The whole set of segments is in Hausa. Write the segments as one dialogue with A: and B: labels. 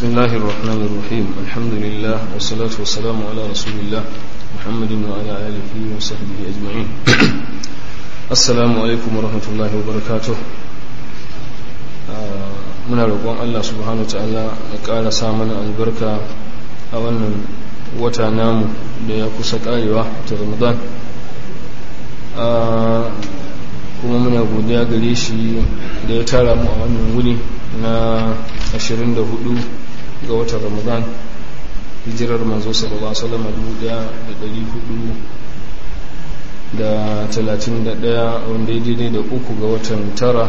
A: بسم الله الرحمن الرحيم الحمد لله والصلاة والسلام على رسول الله محمد وعلى آله وصحبه أجمعين السلام عليكم ورحمة الله وبركاته muna roƙon Allah subhanahu ta'ala ya ƙara sa mana albarka a wannan wata namu da ya kusa ƙarewa ta ramadan kuma muna godiya gare shi da ya tara mu a wannan wuni na 24 ga watan ramadan hijirar manzo sallallahu alaihi wasallam 1431 wanda ya daidai da uku ga watan tara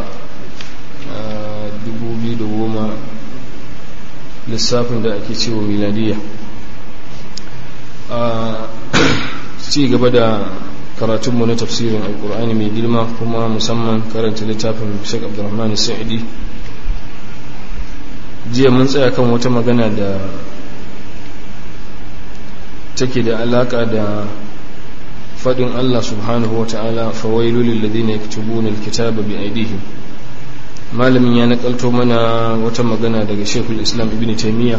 A: 2010 lissafin da ake cewa miladiya a ci gaba da karatunmu na tafsirin alkur'ani mai girma kuma musamman karanta littafin sheik abdurrahman sa'idi jiya mun tsaya kan wata magana da take da alaka da faɗin allah subhanahu wa ta'ala fawailu lilladhina yaktubuna alkitaba bi aydihim malamin ya nakalto mana wata magana daga shekul islam ibn taimiyya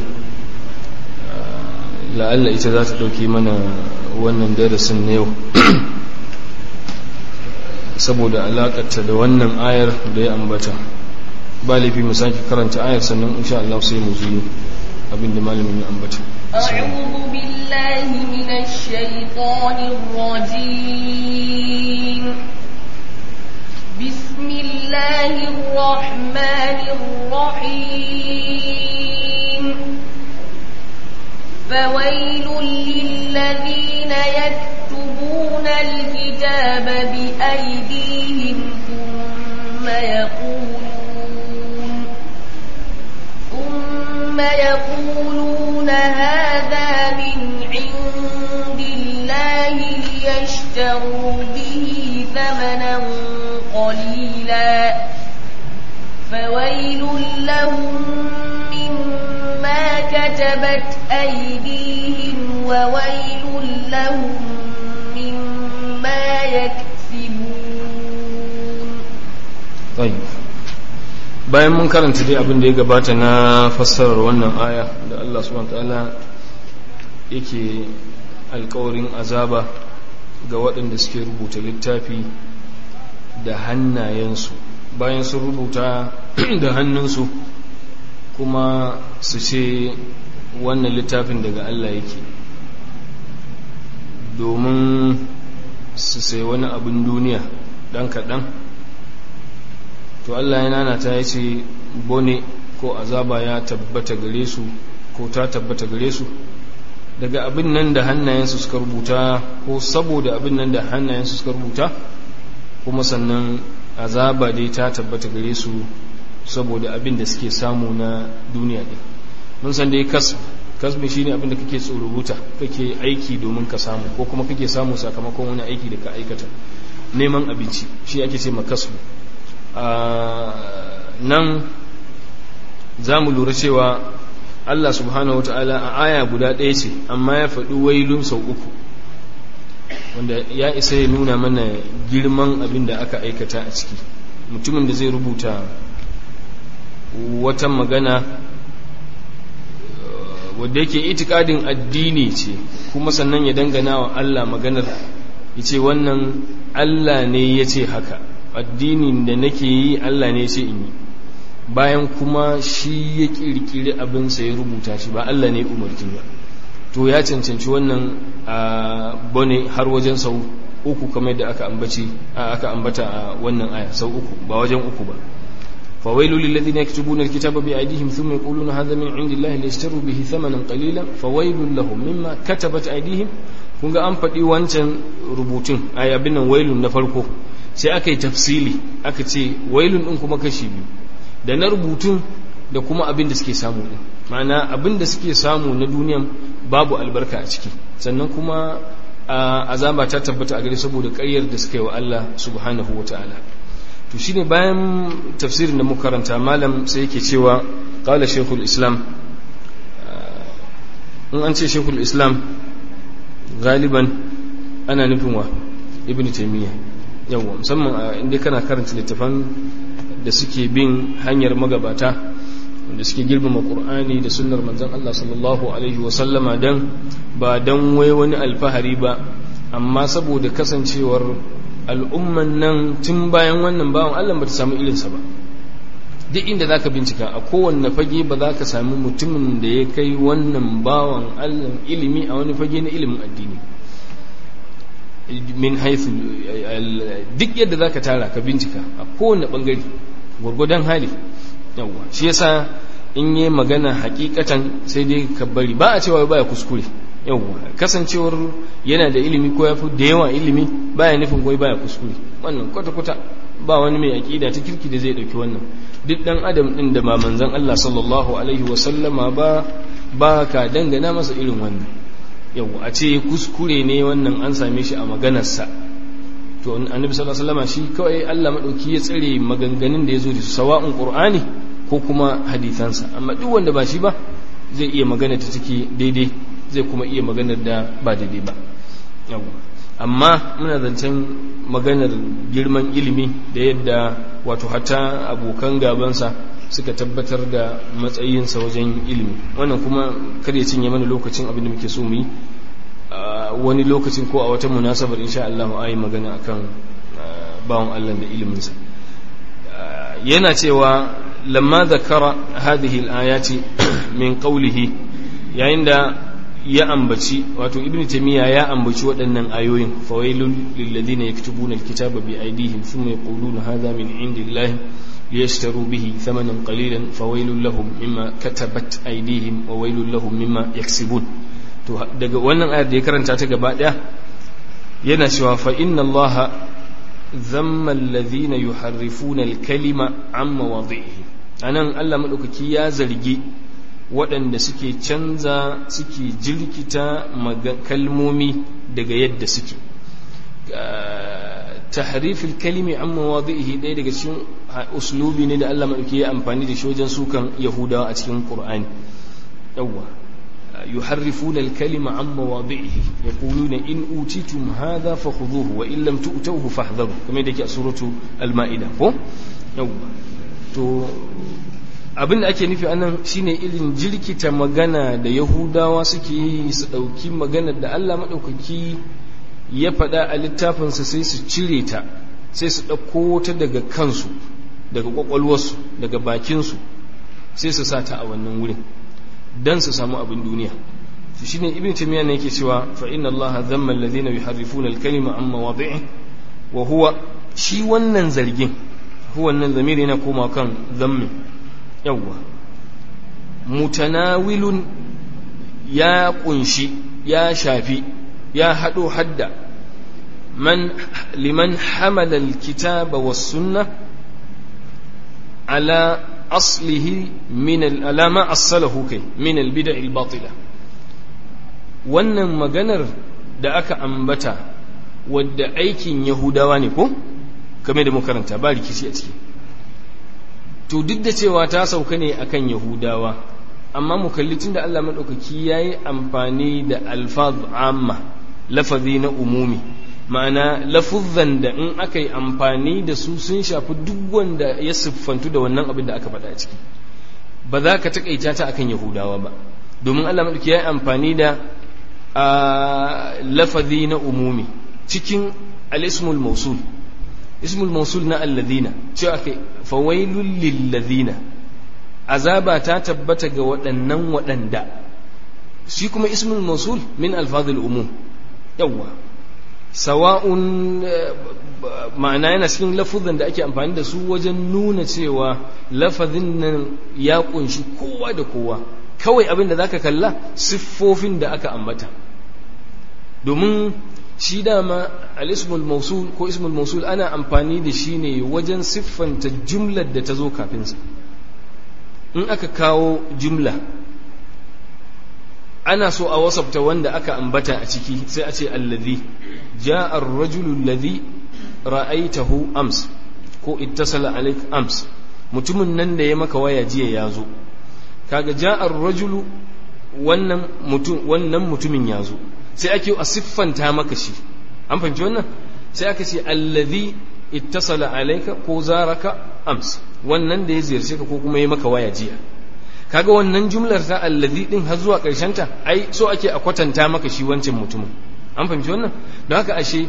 A: la'alla ita za ta ɗauki mana wannan darasin na yau saboda alaƙarta da wannan ayar da ya ambata ba laifi mu sake karanta ayar sannan insha Allah sai mu zuyi abinda malamin ya ambata
B: أعوذ بالله من الشيطان الرجيم بسم الله الرحمن الرحيم فويل للذين يكتبون الكتاب بأيديهم ثم يقولون ثم يقولون هذا من عند الله ليشتروا به ثمنا قليلا فويل لهم مما كتبت أيديهم وويل لهم مما يكسبون
A: طيب bayan mun karanta dai abin da ya gabata na fassarar wannan aya da Allah subhanahu ta'ala yake alkawarin azaba ga waɗanda suke rubuta littafi da hannayensu bayan sun rubuta da hannunsu kuma su ce wannan littafin daga Allah yake domin su sai wani abin duniya ɗan kaɗan to Allah ya nana ta ya ce bone ko azaba ya tabbata gare su ko ta tabbata gare su daga abin nan da hannayensu suka rubuta ko saboda abin nan da hannayensu suka rubuta kuma sannan azaba dai ta tabbata gare su saboda abin da suke samu na duniya ɗin mun san dai kasb kasbi shine abin da kake tsorubuta kake aiki domin ka samu ko kuma kake samu sakamakon wani aiki da ka aikata neman abinci shi ake ce makasbu nan za mu lura cewa Allah subhanahu wata'ala a aya guda ɗaya ce amma ya faɗi wailun sau uku wanda ya isa ya nuna mana girman abin da aka aikata a ciki mutumin da zai rubuta wata magana wadda yake itikadin addini ce kuma sannan ya dangana wa Allah maganar ya ce wannan Allah ne ya ce haka addinin da nake yi Allah ne ya ce in yi bayan kuma shi ya kirkiri abinsa ya rubuta shi ba Allah ne umarci ba to ya cancanci wannan a bane har wajen sau uku kamar da aka ambaci aka ambata a wannan aya sau uku ba wajen uku ba فويل للذين يكتبون الكتاب بأيديهم ثم يقولون هذا من عند الله ليشتروا به ثمنا قليلا فويل لهم مما كتبت أيديهم kun ga an faɗi wancan rubutun a abin nan wailun na farko sai aka yi tafsili aka ce wailun ɗin kuma kashi biyu da na rubutun da kuma abin da suke samu ɗin ma'ana abin da suke samu na duniyan babu albarka a ciki sannan kuma azaba ta tabbata a gare saboda ƙaryar da suka yi wa Allah subhanahu wa ta'ala to shine bayan tafsirin da muka karanta malam sai yake cewa qala shaykhul islam in an ce shaykhul islam galiban ana nufin wa ibnu taymiya yawa musamman inda kana karanta littafan da suke bin hanyar magabata wanda suke girmama qur'ani da sunnar manzon Allah sallallahu alaihi wa sallama dan ba dan wai wani alfahari ba amma saboda kasancewar al'umman nan tun bayan wannan bawan Allah ba ta samu irinsa ba duk inda za ka bincika a kowanne fage ba za ka sami mutumin da ya kai wannan bawan Allah ilimi a wani fage na ilimin addini min haithu duk yadda za ka tara ka bincika a kowanne bangare gwargwadon hali yawwa shi yasa in yi magana hakikatan sai dai ka bari ba a cewa baya kuskure yawwa kasancewar yana da ilimi ko ya fi da yawa ilimi baya nufin goyi baya kuskure wannan kwata-kwata ba wani mai aƙida ta kirki da zai ɗauki wannan duk ɗan adam ɗin da ba manzan Allah sallallahu alaihi wasallama ba ba ka dangana masa irin wannan yawwa a ce kuskure ne wannan an same shi a maganarsa to annabi sallallahu alaihi wasallama shi kawai Allah madauki ya tsare maganganun da ya zo da su sawa'un qur'ani ko kuma hadisansa amma duk wanda ba shi ba zai iya magana ta take daidai zai kuma iya maganar da ba daidai ba amma muna zancen maganar girman ilimi da yadda wato hata abokan gabansa suka tabbatar da matsayinsa wajen ilimi wannan kuma kar ya cinye mana lokacin abin da muke so mu yi wani lokacin ko a wata munasabar insha Allah a yi magana akan bawan Allah da iliminsa yana cewa lamma zakara hadhihi al-ayati min qawlihi yayin da ya ambaci wato ibnu taymiya ya ambaci waɗannan ayoyin fawailul lil ladina yaktubuna al-kitaba bi aydihim thumma yaquluna hadha min indillahi liyashtaru bihi thamanan qalilan fawailul lahum mimma katabat aydihim wa wailul lahum mimma yaksibun to daga wannan ayar da ya karanta ta gaba daya yana cewa fa inna allaha dhamma alladhina yuharrifuna al-kalima an mawadhihi anan Allah madaukaki ya zargi waɗanda suke canza suke jirkita kalmomi daga yadda suke tahrifil kalimi an mawadhihi ɗaya daga cikin uslubi ne da Allah madaukaki ya amfani da shi wajen sukan yahudawa a cikin qur'ani yawwa يحرفون الكلمة عن مواضعه يقولون إن أوتيتم هذا فخذوه وإن لم تؤتوه فاحذروا كما يدك سورة المائدة هو to abin da ake nufi anan shine irin jirkita magana da yahudawa suke yi su ɗauki maganar da allah maɗaukaki ya faɗa a littafinsa sai su cire ta sai su ɗauko ta daga kansu daga ƙwaƙwalwarsu daga bakinsu sai su sa ta a wannan wurin dan su samu abin duniya shi shine ibn taymiya ne yake cewa fa inna allaha dhamma alladhina yuharrifuna al-kalima an mawadhi'i wa huwa shi wannan zargin huwa wannan zamiri yana koma kan zammi yawwa mutanawilun ya kunshi ya shafi ya hado hadda man liman hamala al-kitaba was-sunnah ala أصله من الألامة أصله كي من البدع الباطلة wannan maganar da aka ambata wadda aikin yahudawa ne ko kame da makaranta ba rikici a ciki to duk da cewa ta sauka ne akan yahudawa amma mu kalli tunda Allah maɗaukaki ya yi amfani da alfaz amma lafazi na umumi ma'ana lafuzzan da in aka yi amfani da su sun shafi duk wanda ya siffantu da wannan abin da aka faɗa a ciki ba za ka taƙaita ta akan yahudawa ba domin allah maɗauki ya yi amfani da lafazi na umumi cikin al-ismul mausul ismul mausul na alladhina cewa kai fawailul lilladhina azaba ta tabbata ga waɗannan waɗanda shi kuma ismul mausul min alfazil umum yawwa sawa'un ma'ana yana cikin lafuzan da ake amfani da su wajen nuna cewa lafazin nan ya kunshi kowa da kowa kawai abin da zaka kalla siffofin da aka ambata domin shi dama al-ismul mausul ko ismul mausul ana amfani da shi ne wajen siffanta jumlar da ta zo kafinsa in aka kawo jumla ana so a wasafta wanda aka ambata a ciki sai a ce allazi ja'a ar-rajulu allazi ra'aytahu ams ko ittasala alayk ams mutumin nan da ya maka waya jiya ya zo kaga ja'a ar-rajulu wannan mutum wannan mutumin ya zo sai ake a siffanta maka shi an fahimci wannan sai aka ce allazi ittasala alayka ko zaraka ams wannan da ya ziyarce ka ko kuma ya maka waya jiya kaga wannan jumlar ta allazi din har zuwa ƙarshen ta ai so ake a kwatanta maka shi wancan mutumin an fahimci wannan don haka ashe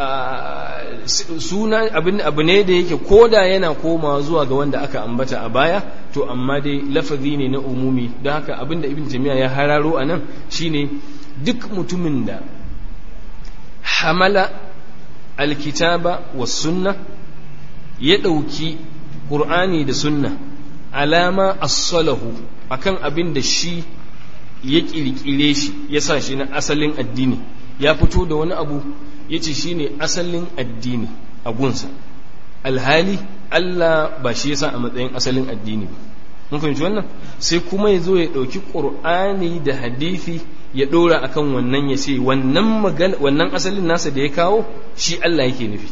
A: suna abin abu ne da yake koda yana komawa zuwa ga wanda aka ambata a baya to amma dai lafazi ne na umumi don haka abin da ibn tamiya ya hararo a nan shine duk mutumin da hamala alkitaba wa sunna ya ɗauki ƙur'ani da sunna alama as-salahu akan abin da shi ya ƙirƙire shi ya sa shi na asalin addini ya fito da wani abu ya ce shi ne asalin addini a gunsa alhali Allah ba shi yasa a matsayin asalin addini ba mun fahimci wannan sai kuma ya zo ya ɗauki ƙur'ani da hadithi ya ɗora akan wannan ya ce wannan magana wannan asalin nasa da ya kawo shi Allah yake nufi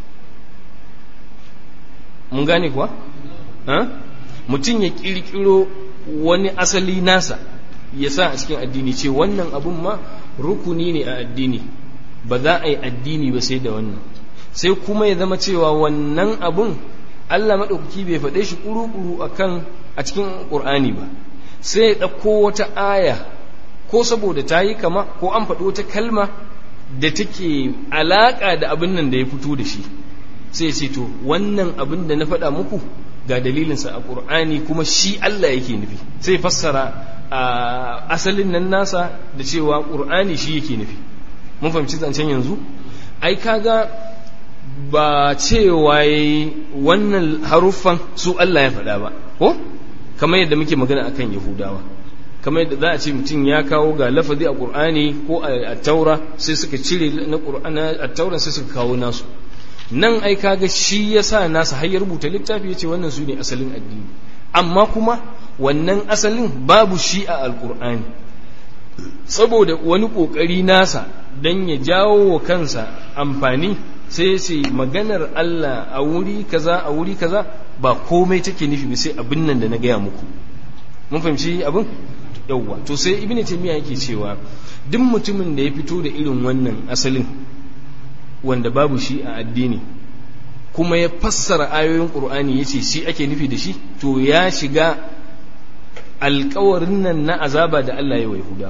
A: mun gane kuwa mutum ya ƙirƙiro wani asali nasa ya sa a cikin addini ce wannan abun ma rukuni ne a addini ba za a yi addini ba sai da wannan sai kuma ya zama cewa wannan abun Allah maɗaukaki bai faɗe shi ƙuru-ƙuru a kan a cikin ƙur'ani ba sai ya ɗauko wata aya ko saboda ta yi kama ko an faɗi wata kalma da take alaƙa da abin nan da ya fito da shi sai ya ce to wannan abin da na faɗa muku ga dalilinsa a ƙur'ani kuma shi Allah yake nufi sai fassara a asalin nan nasa da cewa ƙur'ani shi yake nufi mun fahimci zancen yanzu ai kaga ba cewa wannan haruffan su Allah ya faɗa ba ko kamar yadda muke magana akan yahudawa kamar yadda za a ce mutum ya kawo ga lafazi a ƙur'ani ko a taura sai suka cire na ƙur'ani a taura sai suka kawo nasu nan ai kaga shi yasa nasa har ya rubuta littafi ya ce wannan su ne asalin addini amma kuma wannan asalin babu shi a alkur'ani saboda wani ƙoƙari nasa don ya jawo wa kansa amfani sai ya ce maganar Allah a wuri kaza a wuri kaza ba komai take nufi ba sai abin nan da na gaya muku mun fahimci abin yauwa to sai ibn taymiya yake cewa duk mutumin da ya fito da irin wannan asalin wanda babu shi a addini kuma ya fassara ayoyin ƙur'ani ya ce shi ake nufi da shi to ya shiga alkawarin nan na azaba da Allah ya wa Yahuda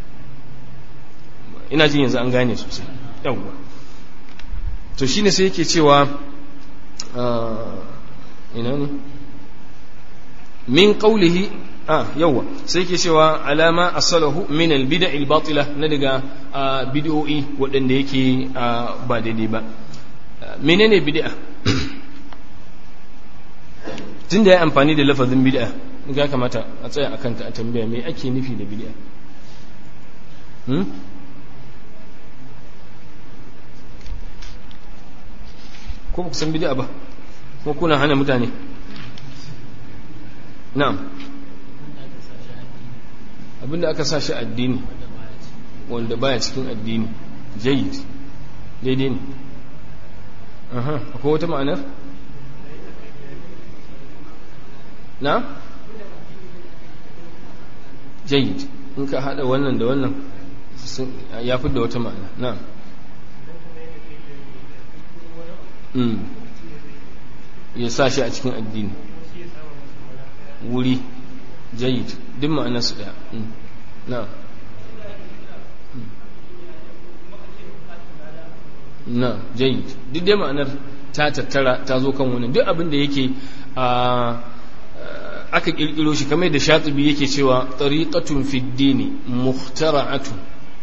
A: ina jin yanzu an gane sosai yawwa to shine sai yake cewa ina ne min qawlihi ah yawwa sai yake cewa alama asalahu min albid'a albatila na daga bid'o'i waɗanda yake ba daidai ba menene bid'a tun da ya amfani da lafazin bid'a ga kamata a tsaya akan ta a tambaya me ake nufi da bid'a ko ba ku san bid'a ba ko kuna hana mutane na'am abinda aka sa shi addini wanda baya cikin addini jayyid daidai ne aha akwai wata ma'anar na jayyid in ka hada wannan da wannan ya fi da wata ma'ana na ya sa shi a cikin addini wuri jayyid duk ma'ana su daya na na jayyid duk dai ma'anar ta tattara ta zo kan wani duk abin da yake aka kirkiro shi kamar da shatibi yake cewa tariqatun fi dini mukhtara'atun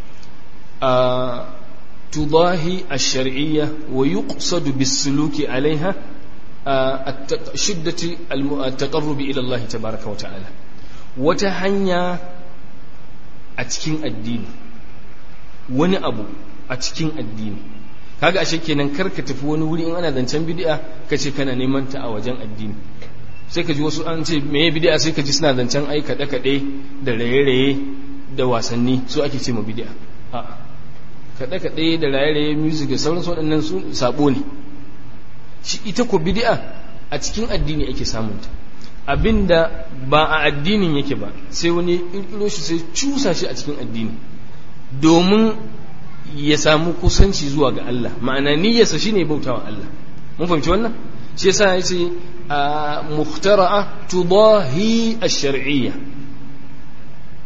A: tudahi ash-shar'iyya wa yuqsadu bis-suluki 'alayha shiddati at-taqarrub ila Allah tabaaraka wa ta'ala wata hanya a cikin addini wani abu a cikin addini kaga ashe kenan karka tafi wani wuri in ana zancen bid'a kace kana neman ta a wajen addini sai ka ji wasu an ce meye bid'a sai ka ji suna zancen ai kaɗe kaɗe da raye-raye da wasanni su ake ce ma bid'a a kaɗe kaɗe da raye-raye music da sauransu waɗannan su sabo ne shi ita ko bid'a a cikin addini ake samun ta abinda ba a addinin yake ba sai wani ƙirƙiro shi sai cusa shi a cikin addini domin ya samu kusanci zuwa ga Allah ma'ana niyyarsa shine bautawa Allah mun fahimci wannan shi yasa yace muhtara'a tudahi ash-shar'iyya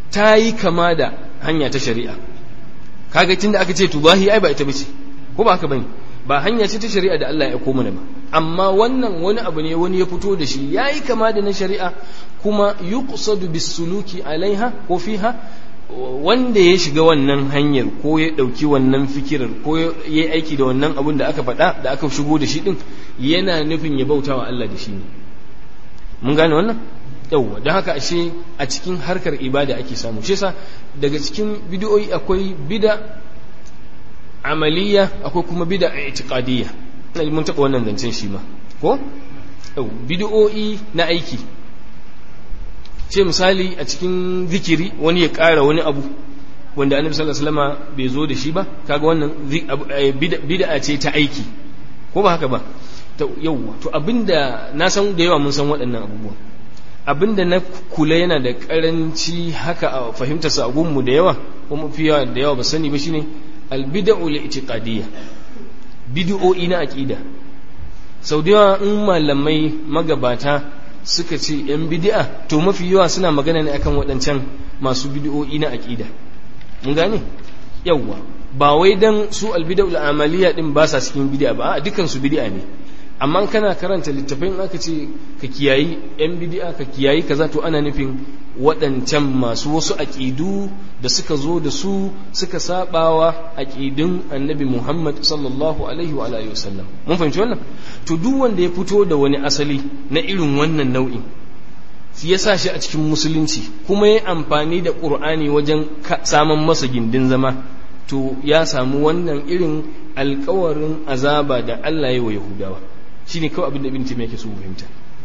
A: ta yi kama da hanya ta shari'a kaga tunda aka ce tubahi ai ba ita bace ko ba haka bane ba hanya ce ta shari'a da Allah ya aiko mana ba amma wannan wani abu ne wani ya fito da shi yayi kama da na shari'a kuma yuqsadu bisuluki alaiha ko fiha wanda ya shiga wannan hanyar ko ya ɗauki wannan fikirar ko ya yi aiki da wannan abun da aka faɗa da aka shigo da shi ɗin yana nufin ya bauta wa Allah da shi ne mun gane wannan yauwa don haka ashe a cikin harkar ibada ake samu shi yasa daga cikin bidiyoyi akwai bida amaliya akwai kuma bida itiqadiyya mun taɓa wannan zancen shi ma ko bidiyoyi na aiki ce misali a cikin zikiri wani ya ƙara wani abu wanda annabi sallallahu alaihi wasallam bai zo da shi ba kaga wannan bid'a ce ta aiki ko ba haka ba to yauwa to abinda na san da yawa mun san waɗannan abubuwan abinda na kula yana da karanci haka a fahimtar sa gunmu da yawa kuma fi yawa da yawa ba sani ba shine albid'u li'tiqadiyya bid'o'i na aqida sau da yawa in malamai magabata suka ce ‘yan bidi'a to mafi yawa suna magana ne akan waɗancan masu bidi'o'i na aƙida mun gane yawwa ba wai dan su albida'ul amaliya din ba sa cikin bidi'a ba a dukan su bidi'a ne amma kana karanta littafin aka ce ka kiyayi ‘yan bidi'a ka kiyayi kaza to ana nufin waɗancan masu wasu aƙidu da suka zo da su suka sabawa aƙidun annabi Muhammad sallallahu alaihi wa alihi wasallam mun fahimci wannan to duk wanda ya fito da wani asali na irin wannan nau'in ya sa shi a cikin musulunci kuma ya amfani da ƙur'ani wajen samun masa gindin zama to ya samu wannan irin alkawarin azaba da Allah ya wa Yahudawa shine kawai abin da ibn Taymiyyah yake so fahimta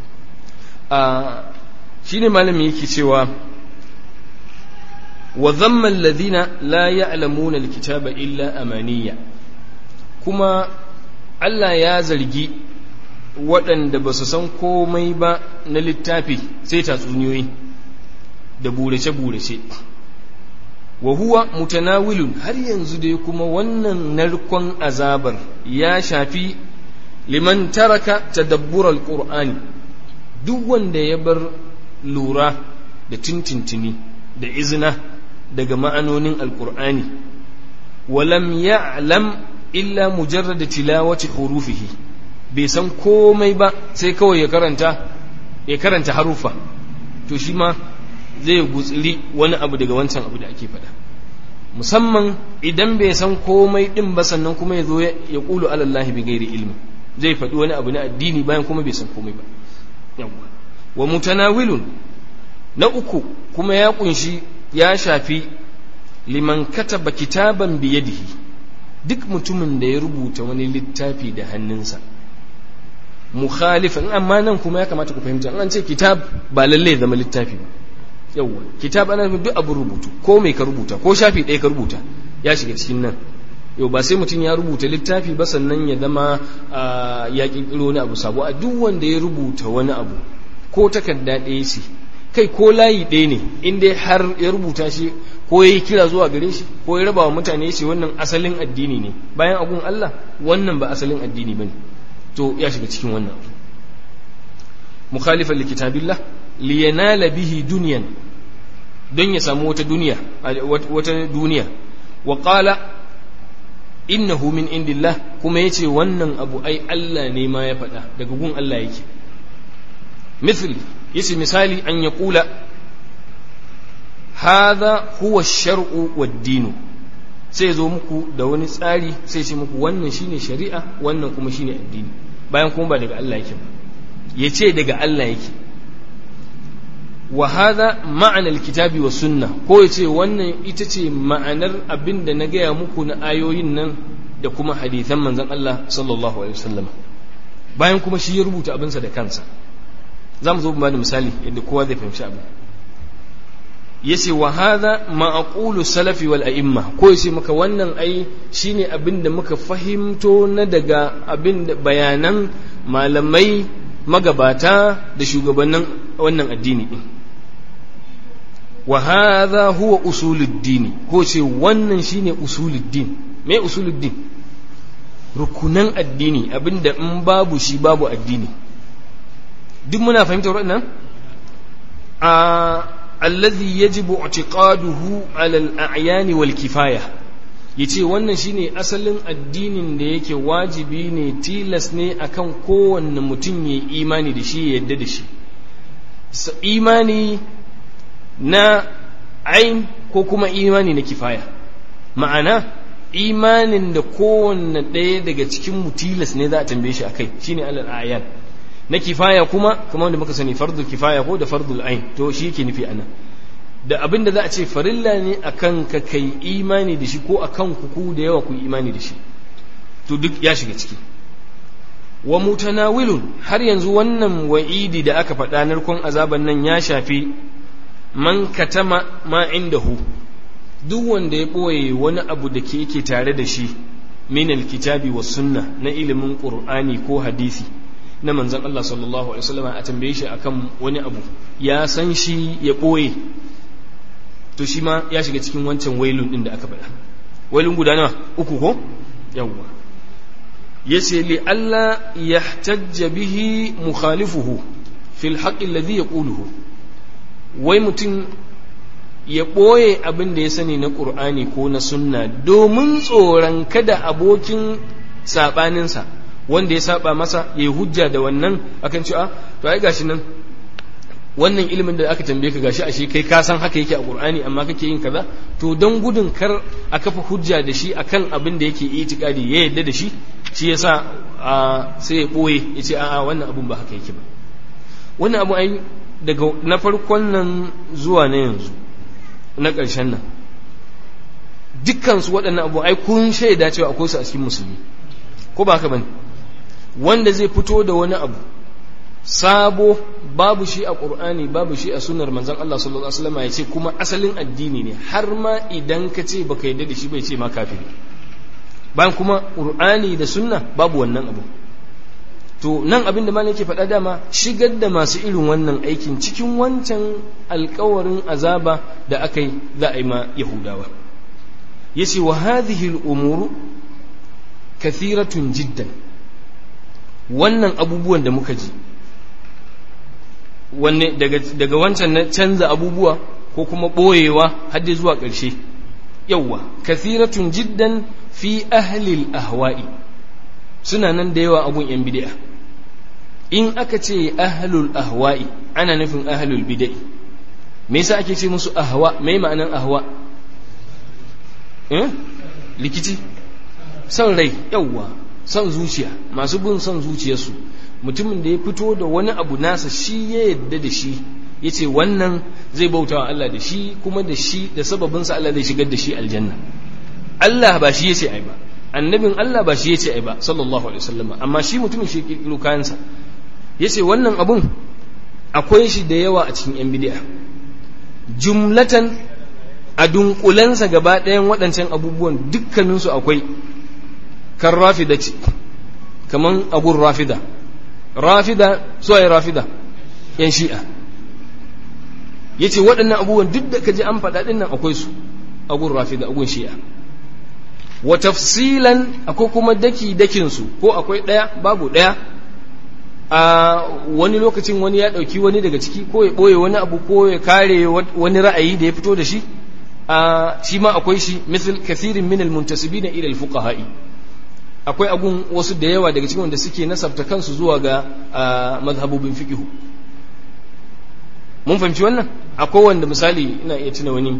A: shi ne malami yake cewa wa zamma alladhina la ya'lamuna alkitaba illa amaniya kuma Allah ya zargi waɗanda ba su san komai ba na littafi sai tatsuniyoyi da burace-burace wa huwa mutanawilun har yanzu dai kuma wannan narkon azabar ya shafi liman taraka tadabbur alqur'ani duk wanda ya bar lura da tintintini da izina daga ma'anonin alkur'ani walam ya'lam illa mujarrada tilawati hurufihi bai san komai ba sai kawai ya karanta ya karanta harufa to shi ma zai gutsiri wani abu daga wancan abu da ake faɗa musamman idan bai san komai din ba sannan kuma ya zo ya ƙulu alallahi bi gairi ilmi zai faɗi wani abu na addini bayan kuma bai san komai ba yawwa wa mutanawilun na uku kuma ya kunshi ya shafi liman kataba kitaban biyadihi duk mutumin da ya rubuta wani littafi da hannunsa mukhalifan amma nan kuma ya kamata ku fahimta an ce kitab ba lalle ya zama littafi ba yawwa kitab ana nufin duk abin rubutu ko mai ka rubuta ko shafi ɗaya ka rubuta ya shiga cikin nan yau ba sai mutum ya rubuta littafi ba sannan ya zama ya ƙirƙiro wani abu sabo a duk wanda ya rubuta wani abu ko takarda ɗaya ce kai ko layi ɗaya ne in dai har ya rubuta shi ko ya yi kira zuwa gare shi ko ya raba wa mutane ce wannan asalin addini ne bayan agun Allah wannan ba asalin addini ba ne to ya shiga cikin wannan abu mukhalifan likitabillah liyanala bihi duniyan don ya samu wata duniya wata duniya wa qala innahu min indillah kuma yace wannan abu ai Allah ne ma ya faɗa daga gun Allah yake مثل يسي مثالي أن يقول هذا هو الشرع والدين sai zo muku da wani tsari sai ce muku wannan shine shari'a wannan kuma shine addini bayan kuma ba daga Allah yake ba ya ce daga Allah yake wa hadha ma'ana alkitabi wa sunna ko ya ce wannan ita ce ma'anar abin da na gaya muku na ayoyin nan da kuma hadithan manzon Allah sallallahu alaihi wasallam bayan kuma shi ya rubuta abinsa da kansa za mu zo ba da misali yadda kowa zai fahimci abu ya ce wa hadha ma'aqulu salafi wal a'imma ko ya ce maka wannan ai shine abin da muka fahimto na daga abin da bayanan malamai magabata da shugabannin wannan addini din wa hadha huwa usuluddin ko ce wannan shine usuluddin me usuluddin rukunan addini abinda in babu shi babu addini duk muna fahimtar waɗannan a alladhi yajibu i'tiqaduhu 'ala al-a'yan wal kifaya yace wannan shine asalin addinin da yake wajibi ne tilas ne akan kowanne mutum ya imani da shi ya yadda da shi imani na ain ko kuma imani na kifaya ma'ana imanin da kowanne ɗaya daga cikin mutilas ne za a tambaye shi a kai shine alal ayan na kifaya kuma kamar wanda muka sani fardul kifaya ko da fardul ain to shi yake nufi anan da abin da za a ce farilla ne akan ka kai imani da shi ko akan ku ku da yawa ku imani da shi to duk ya shiga ciki wa mutanawilun har yanzu wannan wa'idi da aka faɗa narkon azaban nan ya shafi man katama ma indahu duk wanda ya ɓoye wani abu da ke yake tare da shi min alkitabi wa sunna na ilimin qur'ani ko hadisi na manzon Allah sallallahu alaihi wasallam a tambaye shi akan wani abu ya san shi ya ɓoye to shi ma ya shiga cikin wancan wailun din da aka faɗa wailun guda nawa uku ko yawwa yace li alla yahtajja bihi mukhalifuhu fil haqqi alladhi yaquluhu wai mutum ya ɓoye abin da ya sani na ƙur'ani ko na sunna domin tsoron kada abokin saɓaninsa wanda ya saba masa ya yi hujja da wannan akan cewa to ai gashi nan wannan ilimin da aka tambaye ka gashi ashe kai ka san haka yake a ƙur'ani amma kake yin kaza to don gudun kar a kafa hujja da shi akan abin da yake itikadi ya yadda da shi shi yasa sai ya ɓoye ya ce a'a wannan abun ba haka yake ba wannan abu ai daga na farkon nan zuwa na yanzu na ƙarshen nan dukkansu waɗannan abu ai kun shaida cewa akwai su a cikin musulmi ko ba haka bane wanda zai fito da wani abu sabo babu shi a ƙur'ani babu shi a sunar manzon Allah sallallahu alaihi wasallam ya ce kuma asalin addini ne har ma idan ka ce baka yarda da shi bai ce ma kafiri bayan kuma ƙur'ani da sunna babu wannan abu to nan abin da malam yake faɗa dama shigar da masu irin wannan aikin cikin wancan alkawarin azaba da aka yi za a yi ma yahudawa ya ce wa hadhihi al'umuru kathiratun jiddan wannan abubuwan da muka ji wanne daga wancan na canza abubuwa ko kuma ɓoyewa hadde zuwa ƙarshe yawwa kathiratun jiddan fi ahlil ahwa'i suna nan da yawa abun yan bid'a in aka ce ahlul ahwa'i ana nufin ahlul bid'i me yasa ake ce musu ahwa me ma'anan ahwa eh likici son rai yawwa son zuciya masu bin son zuciyarsu mutumin da ya fito da wani abu nasa shi ya yadda da shi ya ce wannan zai bauta wa Allah da shi kuma da shi da sababinsa Allah zai shigar da shi aljanna Allah ba shi ya ce ai ba annabin Allah ba shi ya ce ai ba sallallahu alaihi wasallam amma shi mutumin shi kirkiro kayansa ya ce wannan abun akwai shi da yawa a cikin yan bid'a jumlatan a dunkulensa gaba ɗayan waɗancan abubuwan dukkaninsu akwai kan rafida ce kaman agun rafida rafida su ai rafida yan shi'a ya ce waɗannan abubuwan duk da ka ji an faɗa ɗin nan akwai su agun rafida agun shi'a wa tafsilan akwai kuma daki dakinsu ko akwai ɗaya babu ɗaya a wani lokacin wani ya ɗauki wani daga ciki ko ya ɓoye wani abu ko ya kare wani ra'ayi da ya fito da shi a shi ma akwai shi misal kathirin min almuntasibina ila alfuqaha'i akwai agun wasu da yawa daga cikin wanda suke nasabta kansu zuwa ga mazhabubin fiqh mun fahimci wannan akwai wanda misali ina iya tuna wani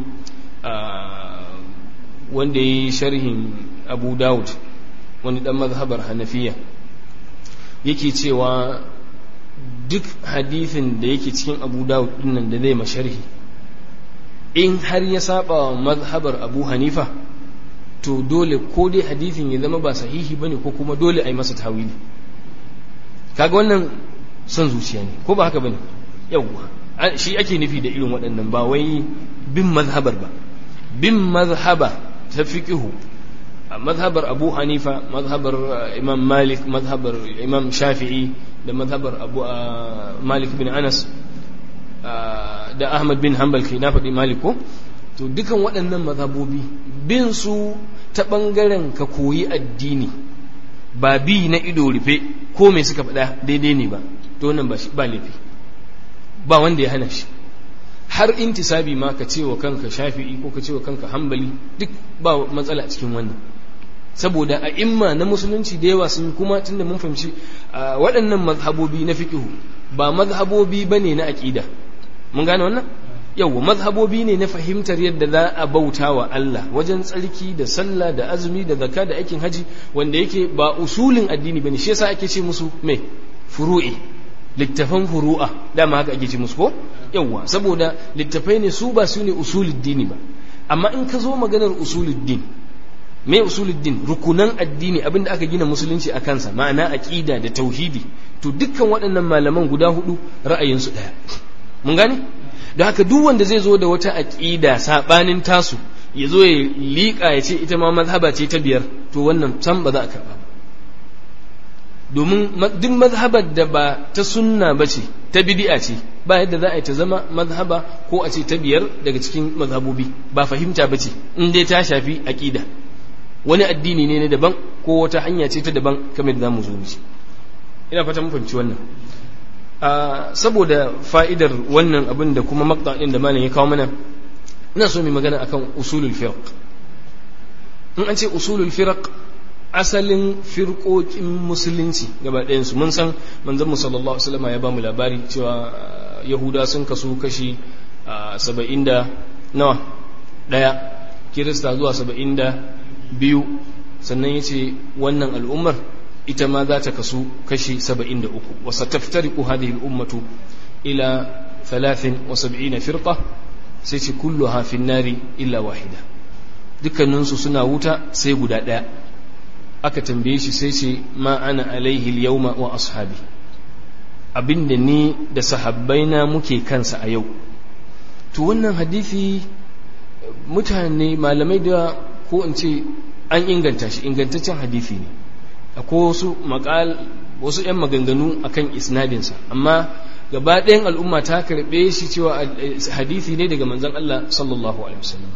A: wanda ya yi sharhin abu dawud wani dan mazhabar hanafiya yake cewa duk hadithin da yake cikin abu dawud dinnan da zai masharhi in har ya saba wa mazhabar abu hanifa to dole ko dai hadithin ya zama ba sahihi bane ko kuma dole a yi masa tawili kaga wannan son zuciya ne ko ba haka bane yawwa shi ake nufi da irin waɗannan ba wai bin mazhabar ba bin mazhaba ta fiqihu mazhabar abu hanifa mazhabar imam malik mazhabar imam shafi'i da mazhabar abu malik bin anas da ahmad bin hanbal kai na faɗi malik ko to dukan waɗannan mazhabobi bin su ta ɓangaren ka koyi addini ba bi na ido rufe ko mai suka faɗa daidai ne ba to wannan ba laifi ba wanda ya hana shi har intisabi ma ka ce wa kanka shafi'i ko ka ce wa kanka hambali duk ba matsala a cikin wannan saboda a imma na musulunci da yawa sun kuma tunda mun fahimci waɗannan mazhabobi na fiqhu ba mazhabobi bane na aqida mun gane wannan yawa mazhabobi ne na fahimtar yadda za a bauta wa Allah wajen tsarki da sallah da azumi da zakka da aikin haji wanda yake ba usulin addini bane shi yasa ake ce musu me furu'i littafan furu'a dama haka ake ce musu ko yawa saboda littafai ne su ba su ne usulul dini ba amma in ka zo maganar usulul din me usulul din rukunan addini abinda aka gina musulunci a kansa ma'ana aqida da tauhidi to dukkan waɗannan malaman guda hudu ra'ayinsu ɗaya mun gane da haka duk wanda zai zo da wata aqida sabanin tasu ya zo ya liƙa ya ce ita ma mazhaba ce ta biyar to wannan san ba za a karɓa domin duk mazhabar da ba ta sunna ba ce ta bid'a ce ba yadda za a yi ta zama mazhaba ko a ce ta biyar daga cikin mazhabobi ba fahimta ba ce in dai ta shafi aqida wani addini ne na daban ko wata hanya ce ta daban kamar da zamu zo mu ina fata mun fahimci wannan saboda fa'idar wannan abin da kuma maqta din da malam ya kawo mana ina so mu magana akan usulul firq in an ce usulul firq asalin firqokin musulunci gaba ɗayan su mun san manzon mu sallallahu alaihi wasallam ya ba mu labari cewa yahuda sun kasu kashi 70 da nawa daya kirista zuwa 70 da biyu sannan yace wannan al'ummar ita ma za ta kasu kashi 73 wasa taftariku hadhihi al'ummatu ila 73 firqa sai ce kulluha fi nari illa wahida dukkaninsu suna wuta sai guda ɗaya aka tambaye shi sai ce ma ana alaihi yauma wa ashabi abinda ni da sahabbaina muke kansa a yau to wannan hadisi mutane malamai da ko in ce an inganta shi ingantaccen hadisi ne akwai wasu makal wasu 'yan maganganu akan isnadinsa amma gaba ɗayan al'umma ta karɓe shi cewa hadisi ne daga manzon Allah sallallahu alaihi wasallam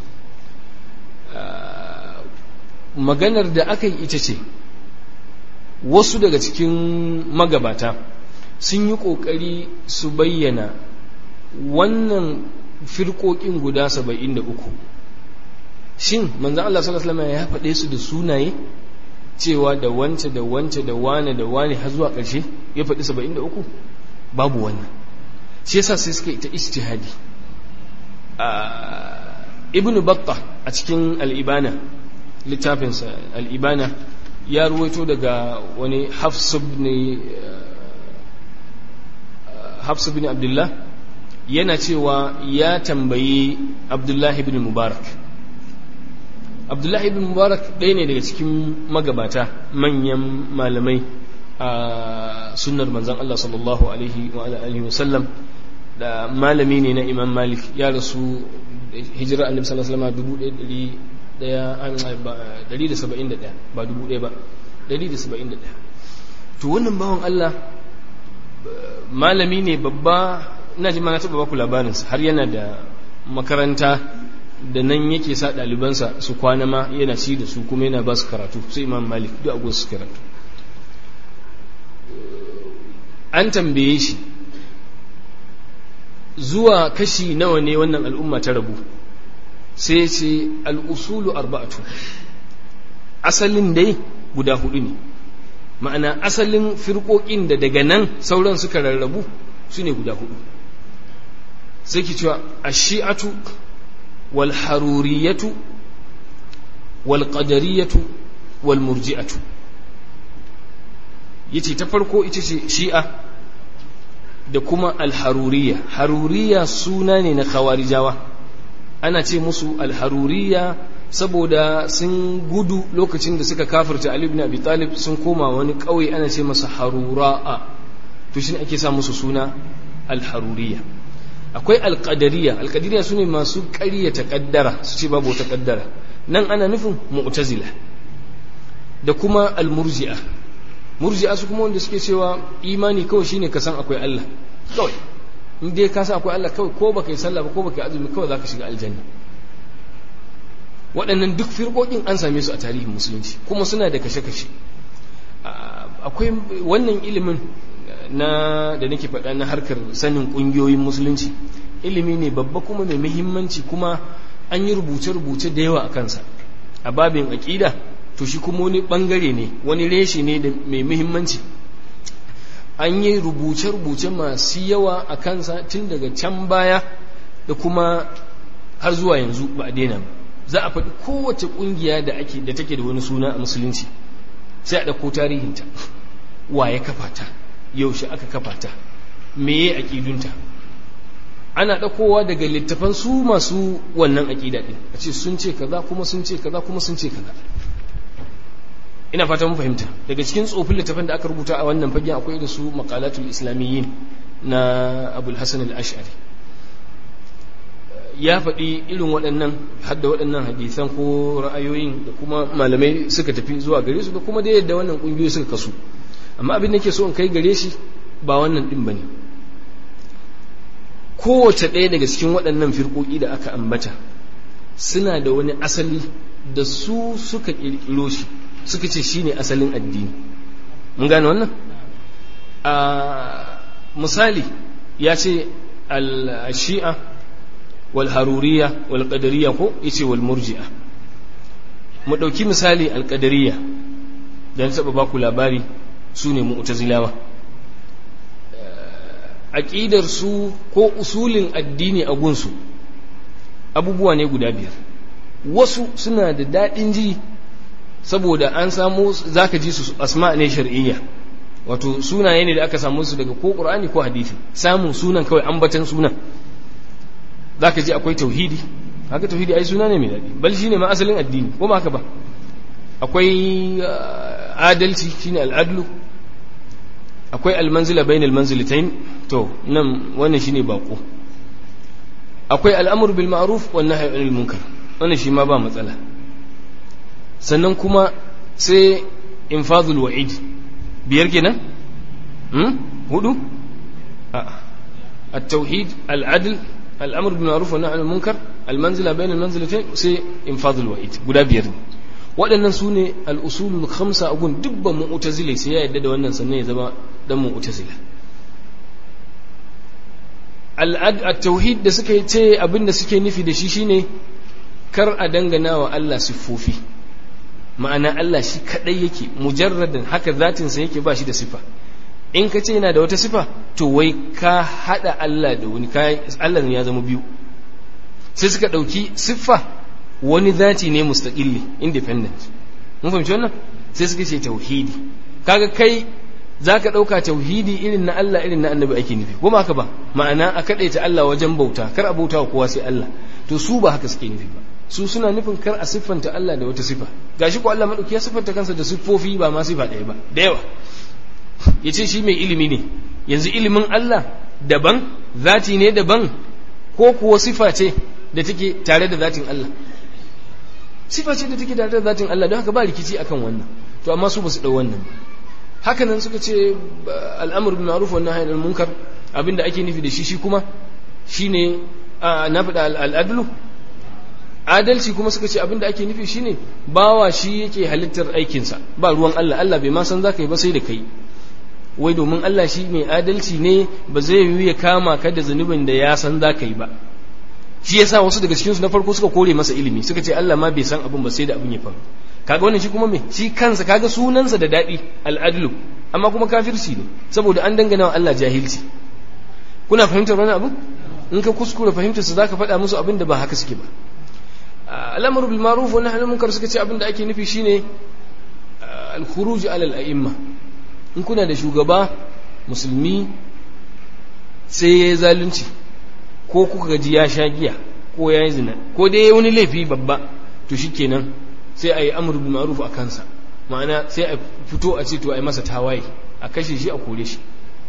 A: maganar da aka yi ita ce wasu daga cikin magabata sun yi ƙoƙari su bayyana wannan firƙoƙin guda saba'in da uku shin manzan Allah sallallahu alaihi ya faɗe su da sunaye cewa da wance da wance da wane da wane har zuwa ƙarshe ya faɗi saba'in da uku babu wannan shi yasa sai suka ita ijtihadi ibn batta a cikin al'ibana littafinsa al'ibana ya ruwaito daga wani hafsu bin abdullah yana cewa ya tambayi abdullahi bin mubarak abdullahi bin mubarak ɗaya ne daga cikin magabata manyan malamai a sunnar manzan Allah sallallahu alaihi wa alihi wasallam da malami ne na imam malik ya rasu hijira annabi sallallahu alaihi wasallam ɗari da saba'in da ɗaya ba dubu ɗaya ba ɗari da saba'in da ɗaya to wannan bawan Allah malami ne babba ina ji ma na taɓa baku labarinsa har yana da makaranta da nan yake sa ɗalibansa su kwana ma yana ci da su kuma yana ba su karatu sai imam malik duk agon su karatu an tambaye shi zuwa kashi nawa ne wannan al'umma ta rabu sai ce al'usulu arba'atu asalin dai guda hudu ne ma'ana asalin firƙoƙin da daga nan sauran suka rarrabu su ne guda hudu sai ki cewa a shi'atu wal haruriyatu wal qadariyatu wal murji'atu yace ta farko ita ce shi'a da kuma al haruriya haruriya suna ne na khawarijawa ana ce musu alharuriya saboda sun gudu lokacin da suka kafirta Ali ibn Abi Talib sun koma wani ƙauye ana ce masa harura'a to shi ake sa musu suna alharuriya akwai alqadariya alqadariya sune masu ƙaryata kaddara su ce babu wata kaddara nan ana nufin mu'tazila da kuma almurji'a murji'a su kuma wanda suke cewa imani kawai shine ka san akwai Allah kawai in dai ka san akwai Allah kawai ko baka yi sallah ba ko baka yi azumi kawai zaka shiga aljanna waɗannan duk firƙoƙin an same su a tarihin musulunci kuma suna da kashe-kashe akwai wannan ilimin na da nake faɗa na harkar sanin ƙungiyoyin musulunci ilimi ne babba kuma mai muhimmanci kuma an yi rubuce-rubuce da yawa a kansa a babin aƙida to shi kuma wani ɓangare ne wani reshe ne da mai muhimmanci an yi rubuce-rubuce masu yawa a kansa tun daga can baya da kuma har zuwa yanzu ba a daina ba za a faɗi kowace ƙungiya da ake da take da wani suna a musulunci sai a ɗauko tarihinta wa ya kafa ta yaushe aka kafa ta meye aƙidunta ana ɗaukowa daga littafan su masu wannan aƙida ɗin a ce sun ce kaza kuma sun ce kaza kuma sun ce kaza ina fata mun fahimta daga cikin tsofin littafan da aka rubuta a wannan fagen akwai da su maqalatul islamiyyin na abul hasan al-ash'ari ya faɗi irin waɗannan hadda waɗannan hadisan ko ra'ayoyin da kuma malamai suka tafi zuwa gare su da kuma da yadda wannan ƙungiyoyi suka kasu amma abin da ke so in kai gare shi ba wannan ɗin ba ne kowace ɗaya daga cikin waɗannan firƙoƙi da aka ambata suna da wani asali da su suka ƙirƙiro shi suka ce shi ne asalin addini mun gane wannan a misali ya ce al-shi'a والهرورية والقدرية ko yace wal murji'a mu dauki misali alqadariyya dan saba baku labari sune mu'tazilawa aqidar su ko usulin addini a gunsu abubuwa ne guda biyar wasu suna da dadin ji saboda an samu zaka ji su asma ne shar'iyya wato sunaye ne da aka samu su daga ko qur'ani ko hadisi samun sunan kawai ambatan sunan za ka ji akwai tauhidi haka tauhidi ai suna ne mai daɗi bal shine ma asalin addini ko ma haka ba akwai adalci shine al'adlu akwai almanzila bain almanzilatain to nan wannan shine bako akwai al'amru bil ma'ruf wan nahyi anil munkar wannan shi ma ba matsala sannan kuma sai infadul wa'id biyar kenan hmm hudu a at-tauhid al-adl al'amur bin ma'ruf wa nahyi munkar al-manzila bayna al-manzilatayn sai infadul wa'id guda biyar ne waɗannan su ne al-usulul khamsa a gun dubban mu'tazila sai ya yadda da wannan sannan ya zama dan mu'tazila al-tauhid da suka ce abin da suke nufi da shi shine kar a dangana wa Allah siffofi ma'ana Allah shi kadai yake mujarradan haka zatinsa yake ba shi da sifa in ka ce yana da wata sifa to wai ka hada Allah da wani Allah ya zama biyu sai suka dauki siffa wani zati ne mustaqilli independent mun fahimci wannan sai suka ce tauhidi kaga kai zaka dauka tauhidi irin na Allah irin na annabi ake nufi kuma haka ba ma'ana a kadaita Allah wajen bauta kar a bauta wa kowa sai Allah to su ba haka suke nufi ba su suna nufin kar a siffanta Allah da wata sifa gashi ko Allah madauki ya siffanta kansa da siffofi ba ma sifa ɗaya ba da yawa ya ce shi mai ilimi ne yanzu ilimin Allah daban zati ne daban ko kuwa sifa ce da take tare da zatin Allah sifa ce da take tare da zatin Allah don haka ba rikici akan wannan to amma su ba su ɗau wannan haka nan suka ce al'amur bin ma'ruf wa nahyi anil munkar abinda ake nufi da shi shi kuma shine na faɗa al'adlu adalci kuma suka ce abinda ake nufi shine bawa shi yake halittar aikinsa ba ruwan Allah Allah bai ma san zaka yi ba sai da kai wai domin Allah shi mai adalci ne ba zai yi ya kama ka da zunubin da ya san za ka yi ba shi yasa wasu daga cikinsu na farko suka kore masa ilimi suka ce Allah ma bai san abin ba sai da abin ya faru kaga wannan shi kuma me shi kansa kaga sunansa da daɗi al'adlu amma kuma kafirci ne saboda an dangana wa Allah jahilci kuna fahimtar wani abu in ka kuskure fahimtar su zaka faɗa musu abin da ba haka suke ba al'amru bil ma'ruf wa nahyi anil munkar suka ce abin da ake nufi shine al-khuruj ala al-a'imma in kuna da shugaba musulmi sai ya yi zalunci ko kuka gaji ya sha giya ko ya yi zina ko dai ya wani laifi babba to shi kenan sai a yi amur bin ma'ruf a kansa ma'ana sai a fito a ce to a yi masa tawaye a kashe shi a kore shi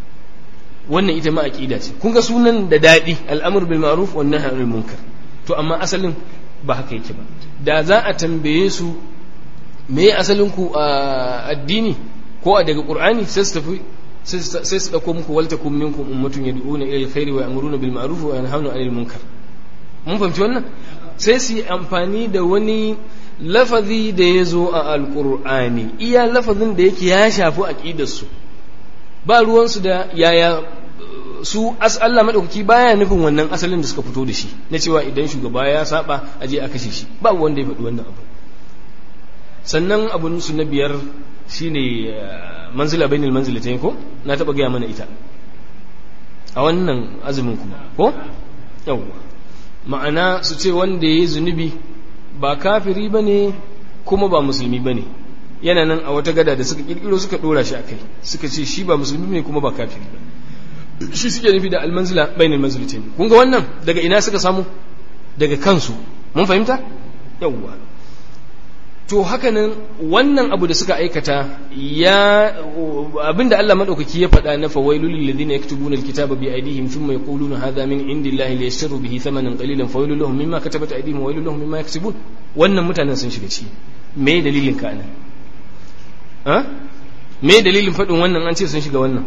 A: wannan ita ma aqida ce kun ga sunan da daɗi al'amur bil ma'ruf wan nahy anil munkar to amma asalin ba haka yake ba da za a tambaye su me asalin ku a addini ko a daga qur'ani sai su tafi sai su dauko muku walta kum minkum ummatun yad'una ila alkhairi wa ya'muruna bil ma'ruf wa yanhauna 'anil munkar mun fahimci wannan sai su yi amfani da wani lafazi da ya zo a alqur'ani iya lafazin da yake ya shafi aqidar su ba ruwan su da yaya su as Allah madaukaki baya nufin wannan asalin da suka fito da shi na cewa idan shugaba ya saba a je a kashe shi ba wanda ya faɗi wannan abu sannan abun su na biyar shine manzila bainal manzilatayn ko na taba gaya mana ita a wannan azumin kuma ko yawwa ma'ana su ce wanda ya yi zunubi ba kafiri bane kuma ba musulmi bane yana nan a wata gada da suka kirkiro suka dora shi akai suka ce shi ba musulmi ne kuma ba kafiri ba shi suke nufi da almanzila bainal manzilatain kun ga wannan daga ina suka samu daga kansu mun fahimta yawwa to hakanan wannan abu da suka aikata ya abinda Allah madaukaki ya faɗa na fawailul lil ladina yaktubuna alkitaba bi aydihim thumma yaquluna hadha min indillahi liyashtaru bihi thamanan qalilan fawailul lahum mimma katabat aydihim wa wailul lahum mimma yaksubun wannan mutanen sun shiga ciki me dalilin ka anan ha me dalilin faɗin wannan an ce sun shiga wannan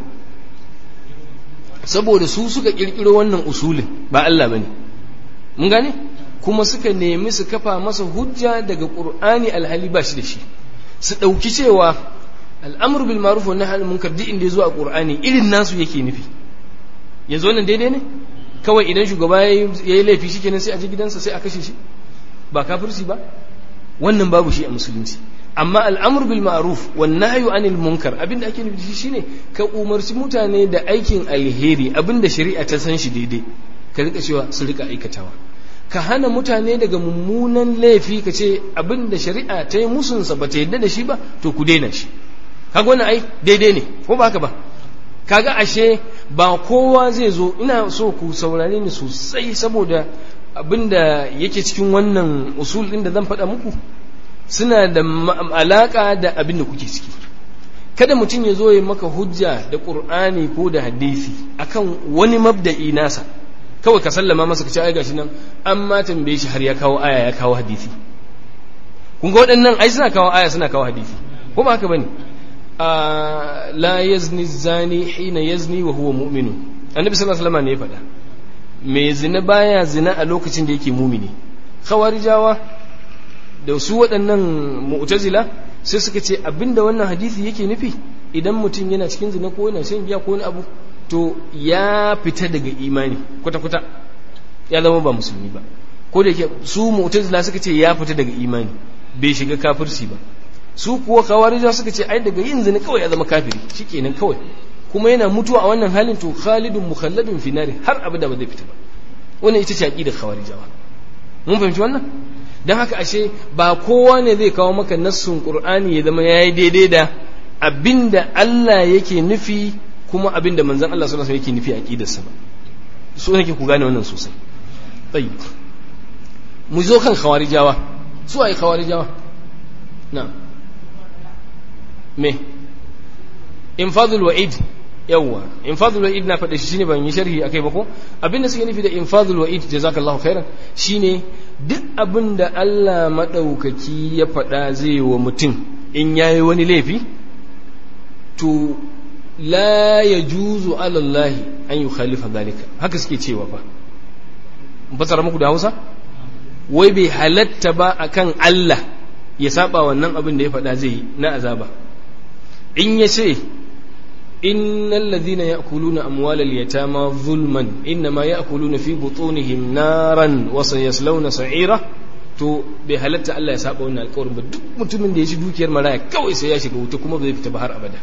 A: saboda su suka kirkiro wannan usulin ba Allah bane mun gane kuma suka nemi su kafa masa hujja daga qur'ani alhali ba shi da shi su dauki cewa al'amru bil ma'ruf wa nahy anil munkar duk inda yazo a qur'ani irin nasu yake nufi yanzu wannan daidai ne kawai idan shugaba yayi laifi shikenan sai a je gidansa sai a kashe shi ba kafirci ba wannan babu shi a musulunci amma al'amur bil ma'ruf wan nahyu anil munkar abinda ake nufi shi shine ka umarci mutane da aikin alheri abinda shari'a ta san shi daidai ka rika cewa su rika aikatawa ka hana mutane daga mummunan laifi ka ce abinda shari'a ta yi musunsa ba ta yadda da shi ba to ku daina shi kaga wannan ai daidai ne ko ba haka ba kaga ashe ba kowa zai zo ina so ku saurare ni sosai saboda abinda yake cikin wannan usul din da zan faɗa muku suna da alaƙa da abin da kuke ciki kada mutum ya zo ya maka hujja da ƙur'ani ko da hadisi akan wani mabda'i nasa kawai ka sallama masa ka ce ai gashi nan an ma tambaye shi har ya kawo aya ya kawo hadisi kun ga waɗannan ai suna kawo aya suna kawo hadisi ko ba haka bane la yazni zani hina yazni wa huwa mu'minu annabi sallallahu alaihi wasallam ne ya faɗa mai zina baya zina a lokacin da yake mumini khawarijawa da su waɗannan mu'tazila sai suka ce abinda wannan hadisi yake nufi idan mutum yana cikin zina ko yana shan giya ko wani abu to ya fita daga imani kwata-kwata ya zama ba musulmi ba ko da yake su mu'tazila suka ce ya fita daga imani bai shiga kafirci ba su kuwa kawarija suka ce ai daga yin zina kawai ya zama kafiri shikenan kawai kuma yana mutuwa a wannan halin to khalidun mukhalladun fi nari har abada ba zai fita ba wannan ita ce aqidar khawarijawa mun fahimci wannan don haka ashe ba kowa ne zai kawo maka nassun qur'ani ya zama yayi daidai da abinda Allah yake nufi kuma abinda manzon Allah sallallahu alaihi wasallam yake nufi a aqidarsa ba so nake ku gane wannan sosai tayyib mu zo kan khawarijawa su ai khawarijawa na me infadul wa'id yawwa infadul wa'id na faɗa shi shine ban yi sharhi akai ba ko abinda suke nufi da infadul wa'id jazakallahu khairan shine duk abinda Allah madaukaki ya faɗa zai wa mutum in yayi wani laifi to la yajuzu ala Allah an yukhalifa zalika haka suke cewa fa mun fasara muku da Hausa wai bai halatta ba akan Allah ya saba wannan abin da ya faɗa zai yi na azaba in ya ce إن الذين يأكلون أموال اليتامى ظلما إنما يأكلون في بطونهم نارا وسيصلون سعيرا to bai halatta Allah ya saba wannan alƙawarin ba duk mutumin da ya ci dukiyar maraya kawai sai ya shiga wuta kuma ba zai fita ba har abada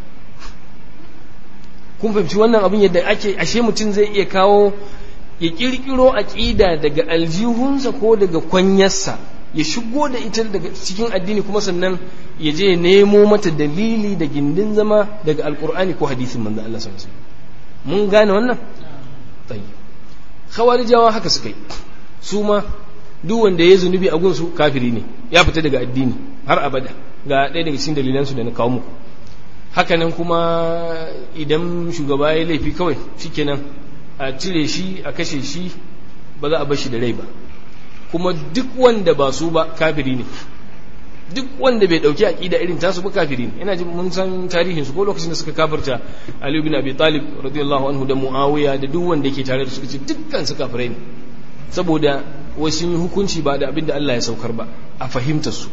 A: kun fahimci wannan abin yadda ake ashe mutum zai iya kawo ya kirkiro aqida daga aljihunsa ko daga kwanyarsa ya shigo da ita daga cikin addini kuma sannan ya je nemo mata dalili da gindin zama daga alkur'ani ko hadisin manzo Allah sallallahu alaihi wasallam mun gane wannan tayyib khawarijawa haka suka yi su ma duk wanda ya zunubi a gunsu kafiri ne ya fita daga addini har abada ga ɗaya daga cikin dalilansu da na kawo muku hakanan kuma idan shugaba ya laifi kawai shikenan a cire shi a kashe shi ba za a bar shi da rai ba kuma duk wanda ba su ba kafiri ne duk wanda bai dauki aqida irin tasu ba kafiri ne ina jin mun san tarihin su ko lokacin da suka kafirta Ali ibn Abi Talib radiyallahu anhu da Muawiya da duk wanda yake tare da su suka ce dukkan su kafirai ne saboda wasu yi hukunci ba da abinda Allah ya saukar ba a fahimtar su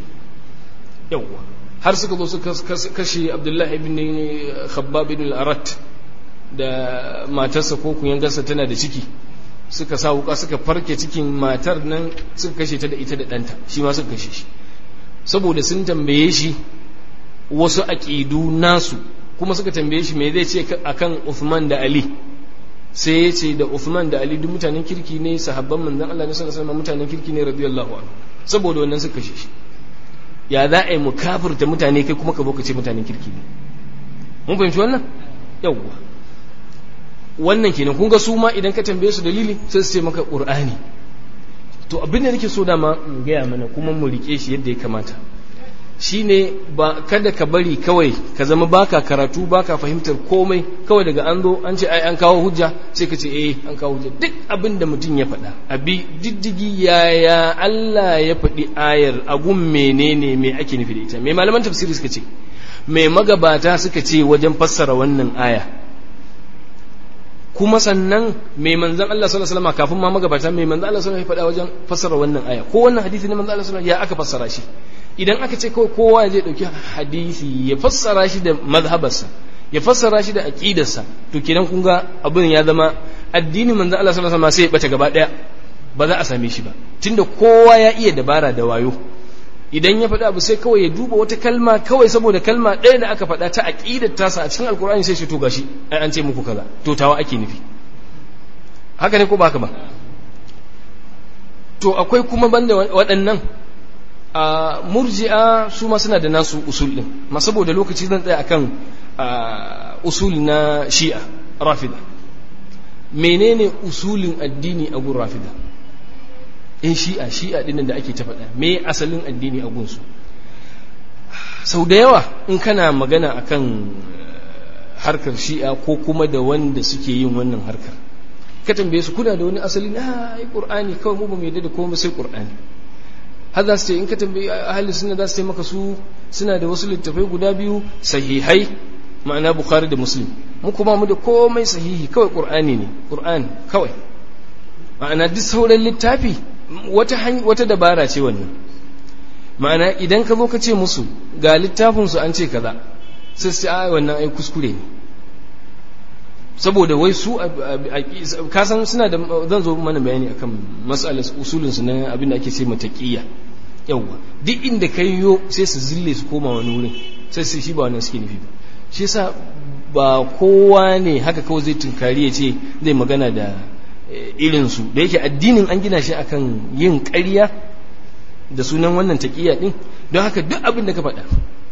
A: yawa har suka zo suka kashe Abdullah ibn Khabbab ibn al-Arat da matarsa ko kuyangarsa tana da ciki suka sa wuka suka farke cikin matar nan suka kashe ta da ita da ɗanta shi ma suka kashe shi saboda sun tambaye shi wasu aƙidu nasu kuma suka tambaye shi me zai ce akan Uthman da Ali sai ya ce da Uthman da Ali duk mutanen kirki ne sahabban manzon Allah ne sallallahu alaihi mutanen kirki ne radiyallahu anhu saboda wannan suka kashe shi ya za a yi mu kafirta mutane kai kuma ka zo ka ce mutanen kirki ne mun fahimci wannan yawwa wannan kenan kun ga su ma idan ka tambaye su dalili sai su ce maka qur'ani to abin da nake so dama in gaya mana kuma mu rike shi yadda ya kamata shine ba kada ka bari kawai ka zama baka karatu baka fahimtar komai kawai daga an zo an ce ai an kawo hujja sai ka ce eh an kawo hujja duk abin da mutum ya faɗa abi diddigi yaya Allah ya faɗi ayar a gun menene me ake nufi da ita me malaman tafsiri suka ce me magabata suka ce wajen fassara wannan aya kuma sannan mai manzan Allah sallallahu alaihi wasallam kafin ma magabata mai manzan Allah sallallahu alaihi wasallam ya faɗa wajen fassara wannan aya ko wannan hadisi ne manzan Allah sallallahu alaihi wasallam ya aka fassara shi idan aka ce kawai kowa zai dauki hadisi ya fassara shi da mazhabarsa ya fassara shi da aqidarsa to kenan kun ga abin ya zama addinin manzan Allah sallallahu alaihi wasallam sai ya bace gaba daya ba za a same shi ba tunda kowa ya iya dabara da wayo idan ya faɗa abu sai kawai ya duba wata kalma kawai saboda kalma ɗaya da aka faɗa ta aƙidar tasa a cikin alkur'ani sai shi to gashi ai an ce muku kaza to tawa ake nufi haka ne ko ba haka ba to akwai kuma banda waɗannan a murji'a su ma suna da nasu usul ɗin ma saboda lokaci zan tsaya akan usul na shi'a rafida menene usulin addini a gun rafida in shi'a shi'a dinnan da ake ta faɗa me asalin addini a gunsu sau da yawa in kana magana akan harkar shi'a ko kuma da wanda suke yin wannan harkar ka tambaye su kuna da wani asali na ai qur'ani kawai mu ba mu yadda da komai sai qur'ani har za su ce in ka tambaye ahli sunna za su ce maka su suna da wasu littafai guda biyu sahihai ma'ana bukhari da muslim mu kuma mu da komai sahihi kawai qur'ani ne qur'ani kawai ma'ana duk sauran littafi wata wata dabara ce wannan ma'ana idan ka zo ka ce musu ga littafin su an ce kaza sai su a wannan ai kuskure ne saboda wai su ka san suna da zan zo mana bayani akan mas'alar usulin su na abin da ake ce mataqiyya yawa duk inda kai yo sai su zille su koma wani wurin sai su shi ba wannan suke nufi ba shi yasa ba kowa ne haka kawai zai tunkari ya ce zai magana da irinsu da yake addinin an gina shi akan yin ƙarya da sunan wannan taƙiyya ɗin don haka duk abin da ka faɗa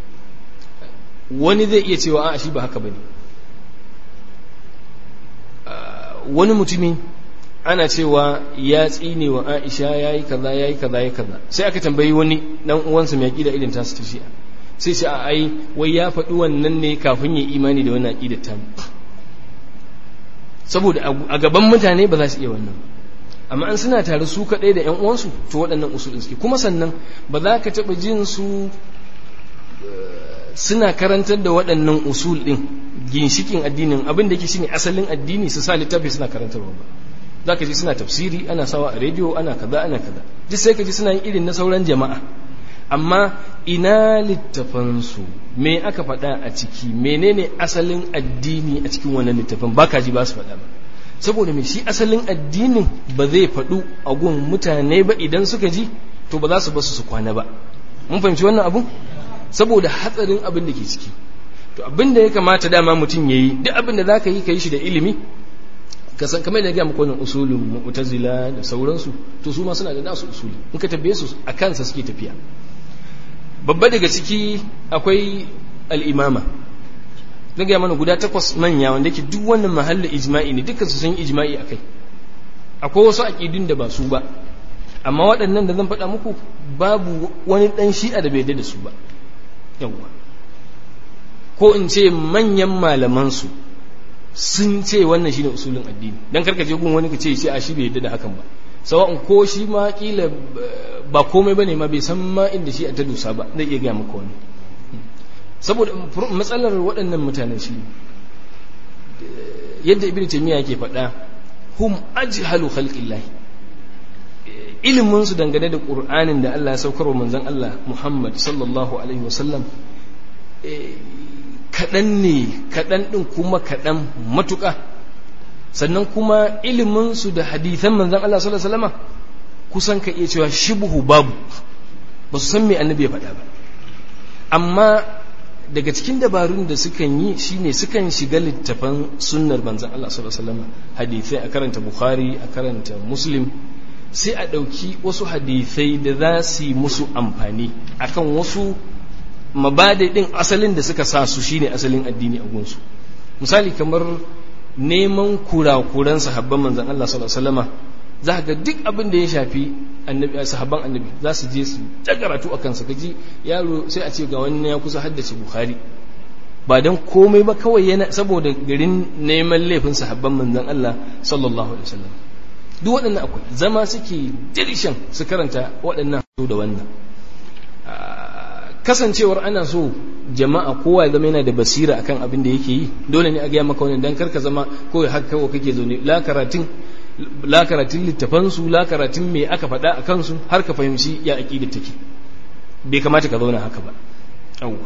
A: wani zai iya cewa a shi ba haka ba ne wani mutumi ana cewa ya tsine wa aisha ya yi kaza ya yi kaza ya kaza sai aka tambayi wani ɗan uwansa mai ƙida irin tasu ta shi'a sai ce a ai wai ya faɗi wannan ne kafin ya imani da wannan aƙidar tamu saboda a gaban mutane ba za su iya wannan amma an suna tare su kaɗai da 'yan uwansu to waɗannan usulin suke kuma sannan ba za ka taɓa jin su suna karantar da waɗannan usul ɗin ginshikin addinin abin da yake shine asalin addini su sa littafi suna karantarwa ba za ka ji suna tafsiri ana sawa a rediyo ana kaza ana kaza duk sai ka ji suna yin irin na sauran jama'a amma ina littafansu me aka faɗa a ciki menene asalin addini a cikin wannan littafin ba ka ji ba su faɗa ba saboda me shi asalin addinin ba zai faɗu a gun mutane ba idan suka ji to ba za su basu su kwana ba mun fahimci wannan abu saboda hatsarin abin da ke ciki to abin da ya kamata dama mutum ya yi duk abin da za ka yi ka yi shi da ilimi ka san kamar da ya muku wannan usulin mu'tazila da sauransu to su ma suna da nasu usuli in ka tabbe su a kansa suke tafiya babba daga ciki akwai al'imama na gaya mana guda takwas manya wanda ke duk wannan mahalla ijma'i ne dukkan su sun ijma'i a kai akwai wasu aƙidun da ba su ba amma waɗannan da zan faɗa muku babu wani ɗan shi'a da bai da su ba yawwa ko in ce manyan malamansu sun ce wannan shine usulin addini dan karka je gun wani ka ce shi a shi bai yadda da hakan ba sawa'un ko shi ma kila ba komai bane ma bai san ma inda shi a ta dusa ba zai iya gaya maka wani saboda matsalar waɗannan mutanen shi yadda ibn taymiya yake faɗa hum ajhalu khalqillahi ilimin su dangane da qur'anin da Allah ya saukar wa manzon Allah Muhammad sallallahu alaihi wasallam kaɗan ne kaɗan ɗin kuma kaɗan matuƙa sannan kuma iliminsu da hadithan manzan Allah sallallahu alaihi wasallam kusan ka iya cewa shibhu babu ba su san me annabi ya faɗa ba amma daga cikin dabarun da sukan yi shine sukan shiga littafan sunnar manzan Allah sallallahu alaihi wasallam hadithai a karanta bukhari a karanta muslim sai a ɗauki wasu hadithai da za su yi musu amfani akan wasu mabada ɗin asalin da suka sa su shine asalin addini a gunsu misali kamar neman kurakuran sahabban manzan Allah sallallahu alaihi wasallam za ga duk abin da ya shafi annabi sahabban annabi za su je su ta karatu a kansa kaji yaro sai a ce ga wani ya kusa haddace bukhari ba don komai ba kawai yana saboda garin neman laifin sahabban manzan Allah sallallahu alaihi wasallam duk waɗannan akwai zama suke dirshan su karanta waɗannan da wannan kasancewar ana so jama'a kowa ya zama yana da basira akan abin da yake yi dole ne a gaya maka wannan dan karka zama kawai haka kawai kake zaune la karatun la karatun littafansu la karatun me aka faɗa a kansu har ka fahimci ya aƙida take bai kamata ka zauna haka ba yawwa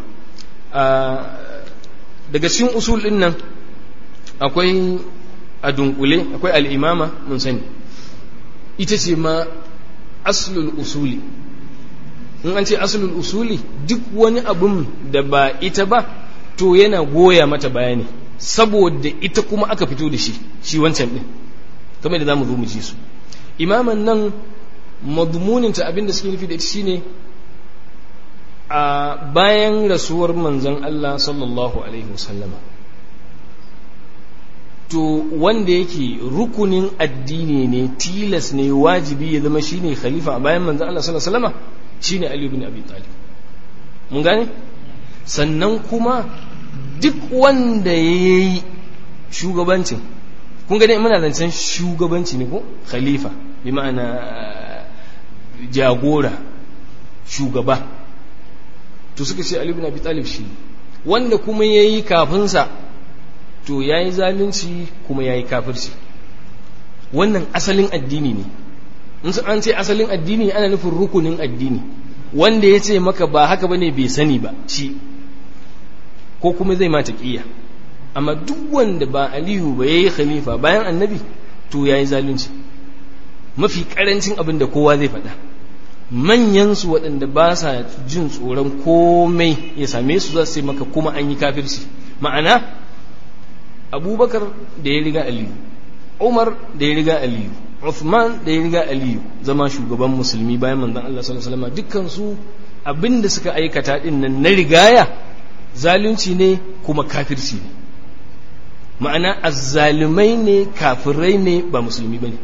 A: daga cikin usul ɗin nan akwai a dunkule akwai al'imama mun sani ita ce ma aslul usuli in an ce aslul usuli duk wani abun da ba ita ba to yana goya mata bayani saboda ita kuma aka fito da shi shi wancan ɗin kamar da za mu zo mu ji su imaman nan madmuninta abinda suke nufi da ita shine a bayan rasuwar manzon Allah sallallahu alaihi wasallama to wanda yake rukunin addini ne tilas ne wajibi ya zama shine khalifa a bayan manzon Allah sallallahu alaihi wasallama shine Ali ibn Abi Talib mun gane sannan kuma duk wanda yayi shugabancin kun gani muna zancen shugabanci ne ko khalifa bi ma'ana jagora shugaba to suka ce Ali ibn Abi Talib shi wanda kuma yayi kafinsa to yayi zalunci kuma yayi kafirci wannan asalin addini ne in an ce asalin addini ana nufin rukunin addini wanda ya ce maka ba haka bane bai sani ba shi ko kuma zai mata ƙiya amma duk wanda ba aliyu ba ya yi khalifa bayan annabi to ya yi zalunci mafi karancin abin da kowa zai faɗa manyansu waɗanda ba sa jin tsoron komai ya same su za su maka kuma an yi kafirci ma'ana abubakar da ya riga aliyu umar da ya riga aliyu uthman da ya riga aliyu zama shugaban musulmi bayan manzon Allah sallallahu alaihi wasallam dukkan su abinda suka aikata din nan na rigaya zalunci ne kuma kafirci ne ma'ana azzalumai ne kafirai ne ba musulmi bane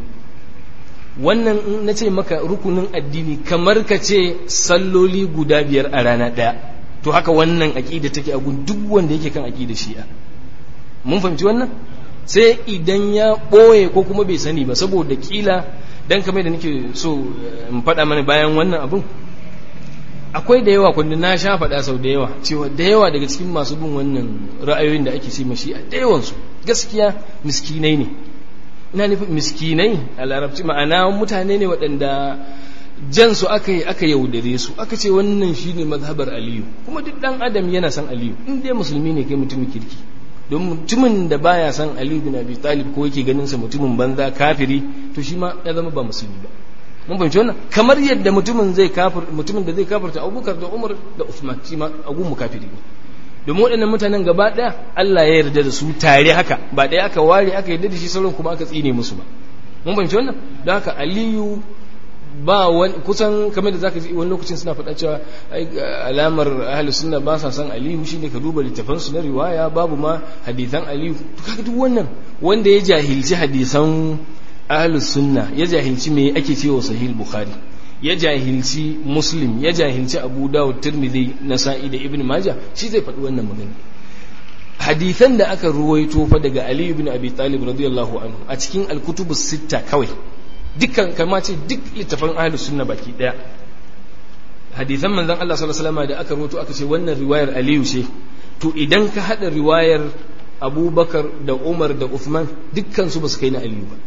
A: wannan na ce maka rukunin addini kamar ka ce salloli guda biyar a rana ɗaya to haka wannan aƙida take a gun duk wanda yake kan aƙida shi'a mun fahimci wannan sai idan ya ɓoye ko kuma bai sani ba saboda kila dan kamar da nake so in faɗa mana bayan wannan abun akwai da yawa kundin na sha faɗa sau da yawa cewa da yawa daga cikin masu bin wannan ra'ayoyin da ake ce mashi a da yawansu gaskiya miskinai ne ina nufin miskinai a larabci ma'ana mutane ne waɗanda jan su aka yi aka yaudare su aka ce wannan shine mazhabar aliyu kuma duk ɗan adam yana san aliyu in dai musulmi ne kai mutumin kirki don mutumin da baya san aliyu bin abi talib ko yake ganin sa mutumin banza kafiri to shi ma ya zama ba musulmi ba mun fahimci wannan kamar yadda mutumin zai kafir mutumin da zai kafirta Abubakar da Umar da Uthman shi ma agun mu kafiri ne domin waɗannan mutanen gaba ɗaya Allah ya yarda da su tare haka ba ɗaya aka ware aka yarda da shi sauran kuma aka tsine musu ba mun fahimci wannan don haka Aliyu ba wani kusan kamar da zaka ji wani lokacin suna faɗa cewa alamar ahlus sunna ba sa san Aliyu shine ka duba littafan su na riwaya babu ma hadisan Aliyu to kaga duk wannan wanda ya jahilci hadisan ahlus sunna ya jahilci me ake cewa sahih bukhari ya jahilci muslim ya jahilci abu dawud tirmidhi nasa'i da ibn majah shi zai faɗi wannan magana hadithan da aka ruwaito fa daga ali ibn abi talib radiyallahu anhu a cikin al-kutubus sitta kawai dukkan kama ce duk littafan ahlus sunna baki daya hadithan manzon Allah sallallahu alaihi wasallam da aka ruwaito aka ce wannan riwayar aliyu ce to idan ka hada riwayar abubakar da umar da uthman dukkan su ba su kai na aliyu ba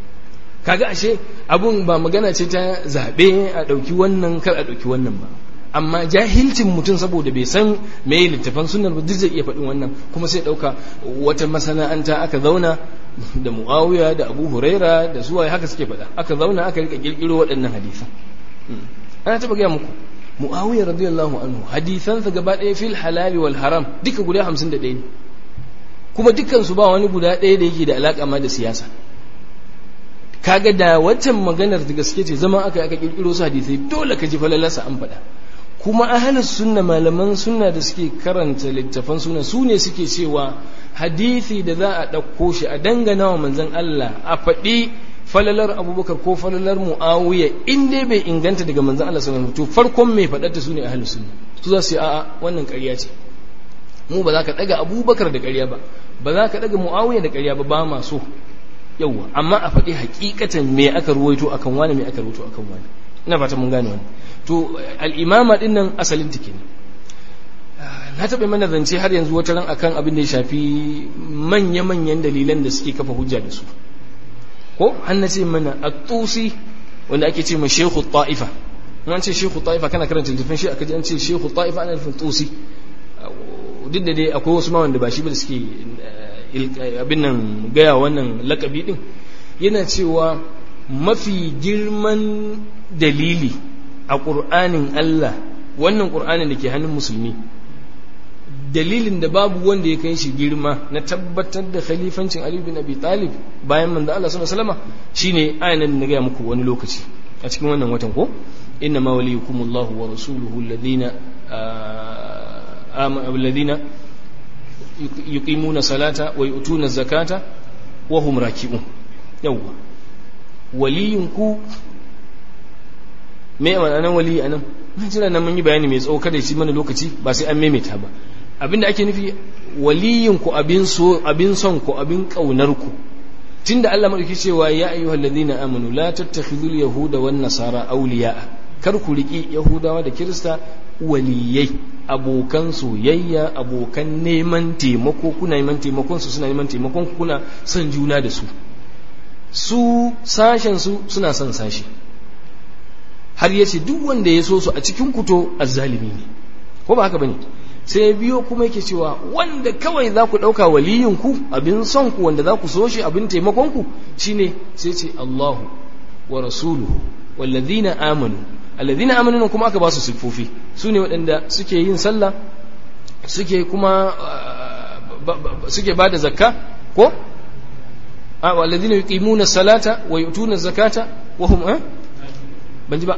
A: kaga ashe abun ba magana ce ta zaɓe a ɗauki wannan kar a ɗauki wannan ba amma jahilcin mutum saboda bai san me littafan sunnar ba duk zai iya faɗin wannan kuma sai ɗauka wata masana'anta aka zauna da muawiya da abu huraira da suwaye haka suke faɗa aka zauna aka rika kirkiro waɗannan hadisan ana taɓa gaya muku muawiya radiyallahu anhu hadisansa gaba ɗaya fil halali wal haram duka guda hamsin da ɗaya ne kuma dukkansu ba wani guda ɗaya da yake da alaƙa ma da siyasa kaga da waccan maganar da gaske ce zama aka aka kirkiro su hadisai dole ka ji falalarsa an faɗa kuma ahalus sunna malaman sunna da suke karanta littafan sunna su ne suke cewa hadisi da za a ɗauko shi a dangana wa manzon Allah a faɗi falalar abubakar ko falalar mu'awiya in dai bai inganta daga manzon Allah sallallahu alaihi wasallam to farkon mai faɗar ta su ne ahalus sunna su za su yi a'a wannan ƙarya ce mu ba za ka ɗaga abubakar da ƙarya ba ba za ka ɗaga mu'awiya da ƙarya ba ba ma so yawwa amma a faɗi hakikatan me aka ruwaito akan wani me aka ruwaito akan wani ina fata mun gane wani to al'imama din nan asalin take ne na taɓa mana zance har yanzu wata ran akan abin da ya shafi manya-manyan dalilan da suke kafa hujja da su ko an na ce mana a tusi wanda ake ce ma shehu ta'ifa an ce shehu ta'ifa kana karanta littafin shi aka ji an ce shehu ta'ifa ana nufin tusi duk da dai akwai wasu ma wanda ba shi ba da suke abin nan gaya wannan lakabi din yana cewa mafi girman dalili a ƙur'anin Allah wannan ƙur'anin da ke hannun musulmi dalilin da babu wanda ya kai shi girma na tabbatar da khalifancin Ali bin Abi Talib bayan manzo Allah sallallahu alaihi wasallam shine ayan da gaya muku wani lokaci a cikin wannan watan ko inna ma waliyukumullahu wa rasuluhu alladhina alladhina yuqimuna salata wa yu'tuna zakata wa hum raki'un yawa waliyinku me wannan wali anan mun jira nan mun yi bayani mai tsawo kada shi mana lokaci ba sai an maimaita ba abinda ake nufi waliyinku abin so abin son ku abin kaunar ku tunda Allah madauki cewa ya ayyuhal ladina amanu la tattakhidul yahuda wan nasara awliya kar ku riki yahudawa da kirista waliyai abokan soyayya abokan neman taimako kuna neman taimakon su suna neman taimakon kuna son juna da su su sashen su suna son sashi har yace duk wanda ya so su a cikin kuto azzalimi ne ko ba haka bane sai biyo kuma yake cewa wanda kawai za ku ɗauka waliyinku abin son ku wanda za ku so shi abin taimakon ku shine sai ce Allahu wa rasuluhu wallazina amanu alladhina amanu kuma aka ba su sifofi su ne waɗanda suke yin sallah suke kuma suke ba da zakka ko alladhina yuqimuna salata wa yu'tuna zakata wa hum ban ji ba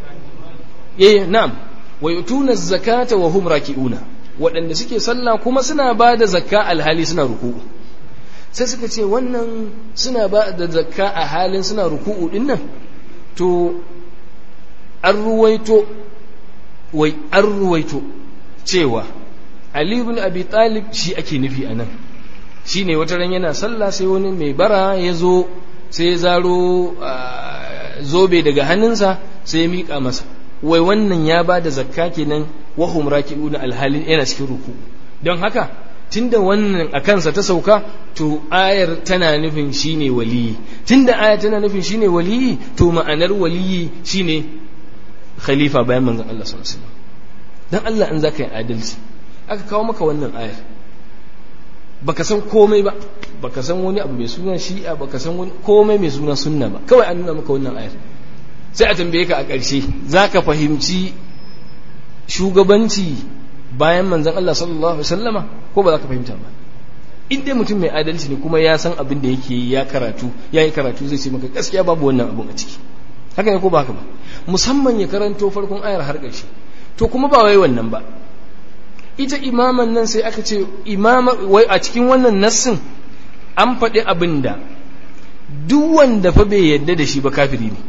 A: eh na'am wa yu'tuna zakata wa hum raki'una waɗanda suke sallah kuma suna ba da zakka alhali suna ruku'u sai suka ce wannan suna ba da zakka a halin suna ruku'u din nan to an ruwaito wai an ruwaito cewa Ali ibn Abi Talib shi ake nufi a nan shi ne wata ran yana sallah sai wani mai bara ya zo sai ya zaro zobe daga hannunsa sai ya miƙa masa wai wannan ya ba da zakka kenan wahum raki'una alhalin yana cikin ruku don haka tunda wannan a kansa ta sauka to ayar tana nufin shine waliyi tunda ayar tana nufin shine waliyi to ma'anar waliyi shine khalifa bayan manzon Allah sallallahu alaihi wasallam dan Allah in zaka yi adalci aka kawo maka wannan ayar baka san komai ba baka san wani abu mai suna shi'a baka san wani komai mai suna sunna ba kawai an nuna maka wannan ayar sai a tambaye ka a ƙarshe zaka fahimci shugabanci bayan manzon Allah sallallahu alaihi wasallama ko ba za ka fahimta ba in dai mutum mai adalci ne kuma ya san abin da yake ya karatu ya yi karatu zai ce maka gaskiya babu wannan abun a ciki haka ne ko ba haka ba musamman ya karanto farkon ayar har ƙarshe to kuma ba wai wannan ba ita imaman nan sai aka ce imama wai a cikin wannan nassin an faɗi abin da duk wanda fa bai yadda da shi ba kafiri ne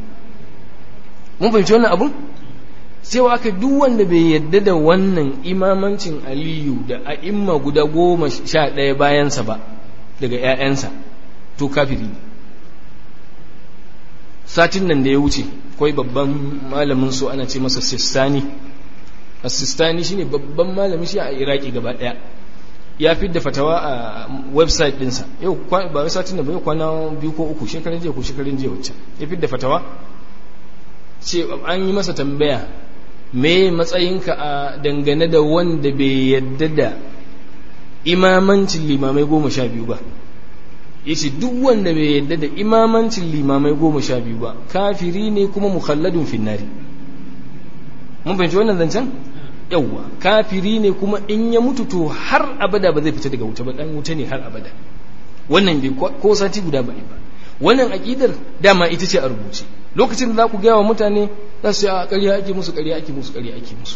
A: mun fahimci wannan abun sai aka duk wanda bai yadda da wannan imamancin aliyu da a'imma guda goma sha ɗaya bayansa ba daga 'ya'yansa to kafiri ne satin nan da ya wuce kawai babban malamin su ana ce masa sistani sistani shine babban malamin shi a iraki gaba ɗaya ya fi da fatawa a website ɗinsa yau ba wai satin da bai kwana biyu ko uku shekarun jiya ko shekarun jiya wacce ya fi da fatawa ce an yi masa tambaya me matsayinka a dangane da wanda bai yadda da imamancin limamai goma sha biyu ba yace duk wanda bai yadda da imamancin limamai goma sha biyu ba kafiri ne kuma mukhalladun finnari mun fahimci wannan zancen yawwa kafiri ne kuma in ya mutu to har abada ba zai fita daga wuta ba dan wuta ne har abada wannan bai ko sati guda ba ba wannan aqidar dama ita ce a rubuce lokacin da za ku gaya wa mutane za su yi a ƙarya ake musu ƙarya ake musu ƙarya ake musu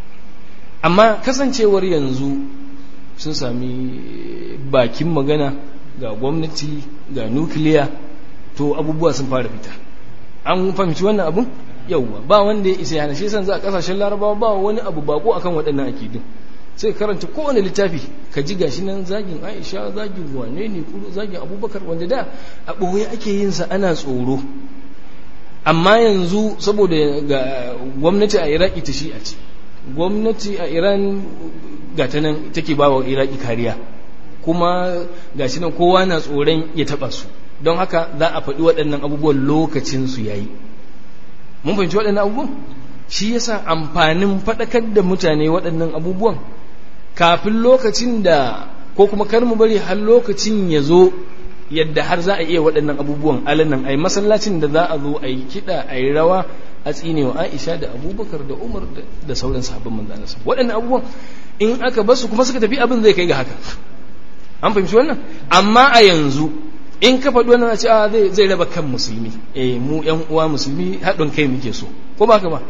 A: amma kasancewar yanzu sun sami bakin magana ga gwamnati ga nukiliya to abubuwa sun fara fita an fahimci wannan abun yauwa ba wanda ya isa yana shi san za a kasashen larabawa ba wani abu bako akan waɗannan akidun sai karanta kowane littafi ka ji gashi nan zagin aisha zagin wane ne kuro zagin abubakar wanda da a ɓoye ake yin sa ana tsoro amma yanzu saboda ga gwamnati a iraki ta shi'a ce gwamnati a iran ga ta nan take ba wa iraki kariya kuma ga shi nan kowa na tsoron ya taba su don haka za a faɗi waɗannan abubuwan lokacin su yayi mun fahimci waɗannan abubuwan shi yasa amfanin faɗakar da mutane waɗannan abubuwan kafin lokacin da ko kuma kar mu bari har lokacin ya zo yadda har za a iya waɗannan abubuwan alanan ai masallacin da za a zo a yi kiɗa a yi rawa a tsinewa aisha da abubakar da umar da sauran sahabban manzo Allah waɗannan abubuwan in aka basu kuma suka tafi abin zai kai ga haka an fahimci wannan amma a yanzu in ka faɗi wannan ce a zai zai raba kan musulmi eh mu ƴan uwa musulmi haɗin kai muke so ko ba ka ba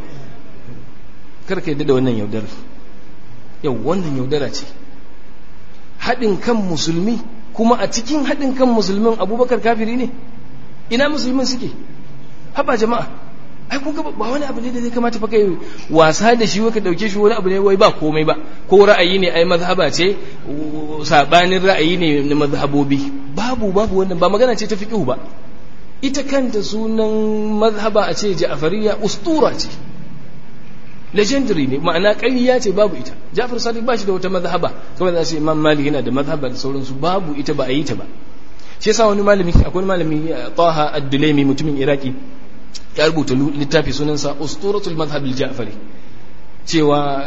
A: kar ka yadda da wannan yaudara yau wannan yaudara ce haɗin kan musulmi kuma a cikin haɗin kan musulmin abubakar kafiri ne ina musulmin suke haba jama'a ai kun ga ba wani abu ne da zai kamata fa kai wasa da shi ka dauke shi wani abu ne wai ba komai ba ko ra'ayi ne ai mazhaba ce sabanin ra'ayi ne na mazhabobi babu babu wannan ba magana ce ta fiqh ba ita kanta sunan mazhaba a ce ja'fariyya ustura ce legendary ne ma'ana ƙarya ce babu ita Ja'far Sadiq ba shi da wata mazhaba kamar da ce Imam Malik yana da mazhaba da sauransu babu ita ba a yi ta ba shi yasa wani malami akwai malami Taha Ad-Dulaimi mutumin Iraki ya rubuta littafi sunansa Usturatul Madhhab al-Ja'fari cewa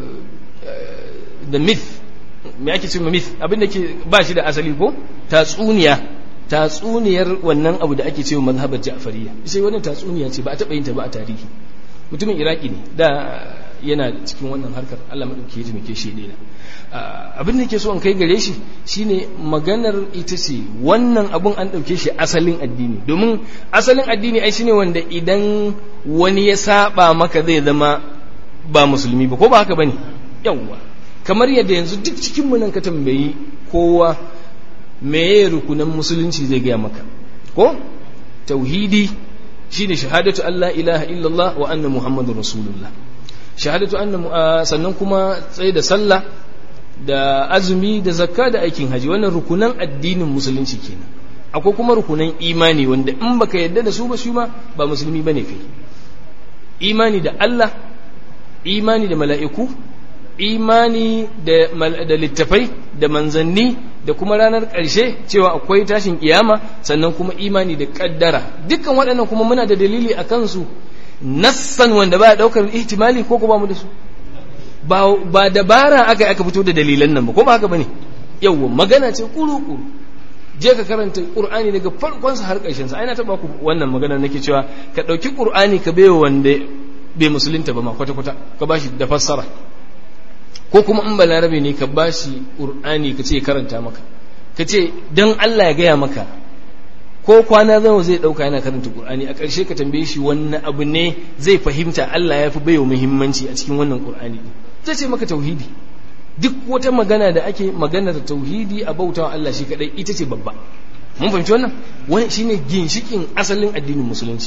A: the myth me ake cewa myth abin da ke ba shi da asali ko tatsuniya tatsuniyar wannan abu da ake cewa mazhabar Ja'fariyya sai wannan tatsuniya ce ba a taɓa yin ta ba a tarihi mutumin iraki ne da yana cikin wannan harkar allah maɗauki ya taimake shi ɗaya abin da ke so an kai gare shi shine maganar ita ce wannan abun an ɗauke shi asalin addini domin asalin addini ai shine wanda idan wani ya saba maka zai zama ba musulmi ba ko ba haka bane yawwa kamar yadda yanzu duk cikin mu nan ka tambayi kowa meye rukunan musulunci zai gaya maka ko tauhidi shine shahadatu Allah ilaha illallah wa anna muhammadur rasulullah shahadatu anna sannan kuma tsaye da sallah da azumi da zakka da aikin haji wannan rukunan addinin musulunci kenan akwai kuma rukunan imani wanda in baka yadda da su ba shi ma ba musulmi bane kai imani da Allah imani da mala'iku imani da, da littafai da manzanni da kuma ranar ƙarshe cewa akwai tashin kiyama sannan kuma imani da ƙaddara dukkan waɗannan kuma muna da dalili a kansu nassan wanda ba ɗaukar ihtimali ko ko ba mu da su ba, ba dabara aka aka fito da dalilan nan ba ko ba haka bane yawwa magana ce kuru-kuru je ka karanta qur'ani daga farkon sa har ƙarshen sa ai na taba ku wannan magana nake cewa ka ɗauki qur'ani ka bai wanda bai musulunta ba ma kwata-kwata ka bashi da fassara ko kuma in balarabe ne ka bashi ƙur'ani ka ce karanta maka ka ce don Allah ya gaya maka ko kwana zama zai ɗauka yana karanta ƙur'ani a ƙarshe ka tambaye shi wannan abu ne zai fahimta Allah ya fi baiwa muhimmanci a cikin wannan ƙur'ani zai ce maka tauhidi duk wata magana da ake maganar tauhidi a bautawa Allah shi kadai ita ce babba mun fahimci wannan wani shine ginshikin asalin addinin musulunci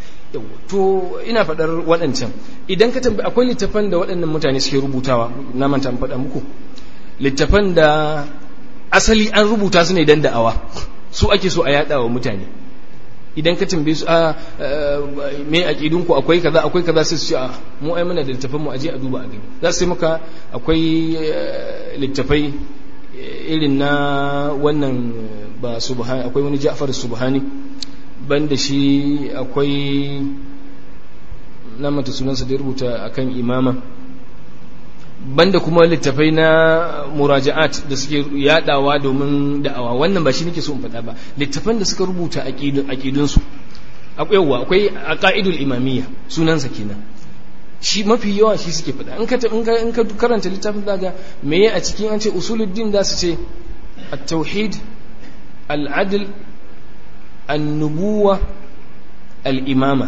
A: to ina faɗar waɗancan idan ka tambayi akwai littafan da waɗannan mutane suke rubutawa na manta in faɗa muku littafan da asali an rubuta su ne dan da'awa su ake so a yaɗa wa mutane idan ka tambaye su a me aqidun ku akwai kaza akwai kaza sai su ce a mu ai muna da littafan mu aje a duba a gani za su maka akwai littafai irin na wannan ba subhani akwai wani Ja'far subhani banda shi akwai na mata sunansa da ya rubuta akan imama banda kuma littafai na muraja'at da suke yadawa domin da'awa wannan ba shi nake so in faɗa ba littafan da suka rubuta aqidunsu akwai yawa akwai aqaidul imamiyya sunansa kenan shi mafi yawa shi suke faɗa in ka in ka karanta littafin daga meye a cikin an ce usuluddin za su ce at-tauhid al-adl an-nubuwa al-imama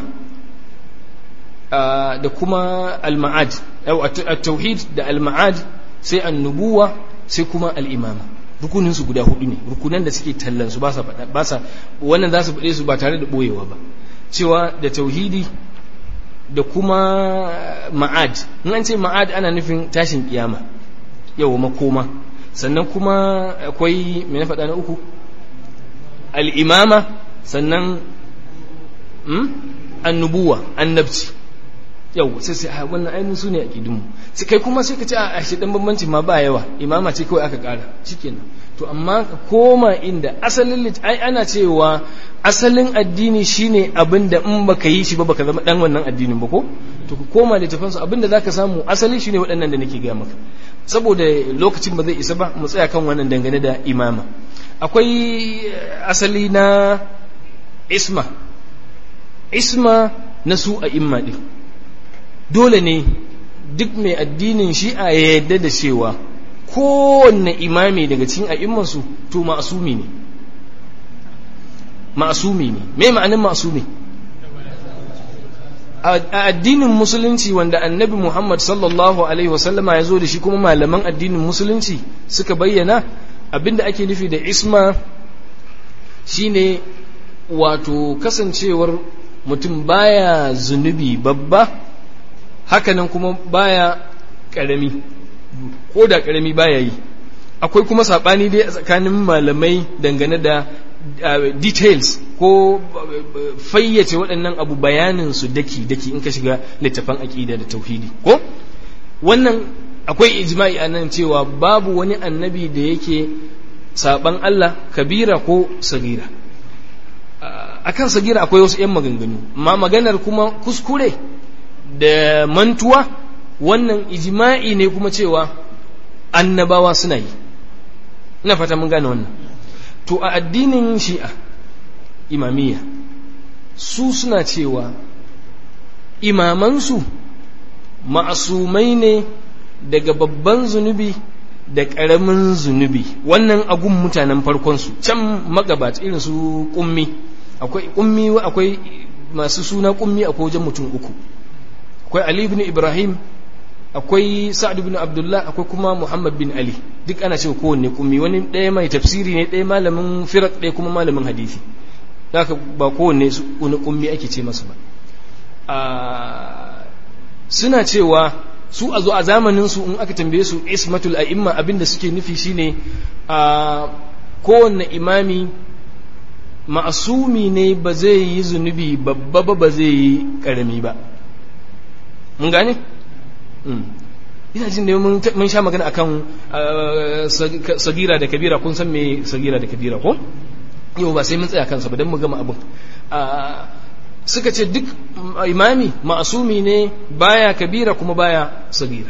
A: da kuma al-ma'ad at-tauhid da al-ma'ad sai an-nubuwa sai kuma al-imama rukunin su guda hudu ne rukunan da suke tallan su ba sa faɗa ba sa wannan za su faɗe su ba tare da boyewa ba cewa da tauhidi da kuma ma'ad in an ce ma'ad ana nufin tashin kiyama yau makoma sannan kuma akwai mai na faɗa na uku al'imama sannan annubuwa annabci yau sai sai wannan ainihin su ne a ƙidinmu sai kai kuma sai ka ce a shi ɗan bambancin ma ba yawa imama ce kawai aka ƙara shikenan to amma ka koma inda asalin ai ana cewa asalin addini shine abin da in baka yi shi ba baka zama dan wannan addinin ba ko to ka koma da tafan su abin da zaka samu asali shine waɗannan da nake gaya maka saboda lokacin ba zai isa ba mu tsaya kan wannan dangane da imama akwai asali na isma isma na su a imma din dole ne duk mai addinin shi'a ya yarda da cewa kowanne imami daga cikin a'immansu to ma'asumi ne ma'asumi ne me ma'anin ma'asumi a addinin musulunci wanda annabi muhammad sallallahu alaihi wasallama ya zo da shi kuma malaman addinin musulunci suka bayyana abinda ake nufi da isma shine wato kasancewar mutum baya zunubi babba hakanan kuma baya karami ko da karami baya yi akwai kuma saɓani dai a tsakanin malamai dangane da details ko fayyace waɗannan abu bayanin su daki daki in ka shiga littafan aƙida da tauhidi ko wannan akwai ijma'i a nan cewa babu wani annabi da yake saɓan Allah kabira ko sagira akan sagira akwai wasu 'yan maganganu amma maganar kuma kuskure da mantuwa wannan ijma'i ne kuma cewa annabawa suna yi ina fata mun gane wannan to a addinin shi'a imamiyya su suna cewa imamansu ma'asumai ne daga babban zunubi da ƙaramin zunubi wannan agun mutanen farkonsu can magabata irin su ƙummi akwai ƙummi akwai masu suna ƙummi a wajen mutum uku akwai ali ibn ibrahim akwai sa'ad ibn abdullah akwai kuma muhammad bin ali duk ana cewa kowanne kummi wani ɗaya mai tafsiri ne ɗaya malamin firak ɗaya kuma malamin hadisi haka ba kowanne wani kummi ake ce masa ba suna cewa su a zo a zamanin su in aka tambaye su ismatul a'imma abinda suke nufi shine a kowanne imami ma'asumi ne ba zai yi zunubi babba ba ba zai yi karami ba mun gane ina jin da mun sha magana akan sagira da kabira kun san me sagira da kabira ko yau ba sai mun tsaya kansa ba don mu gama abin suka ce duk imami ma'asumi ne baya kabira kuma baya sagira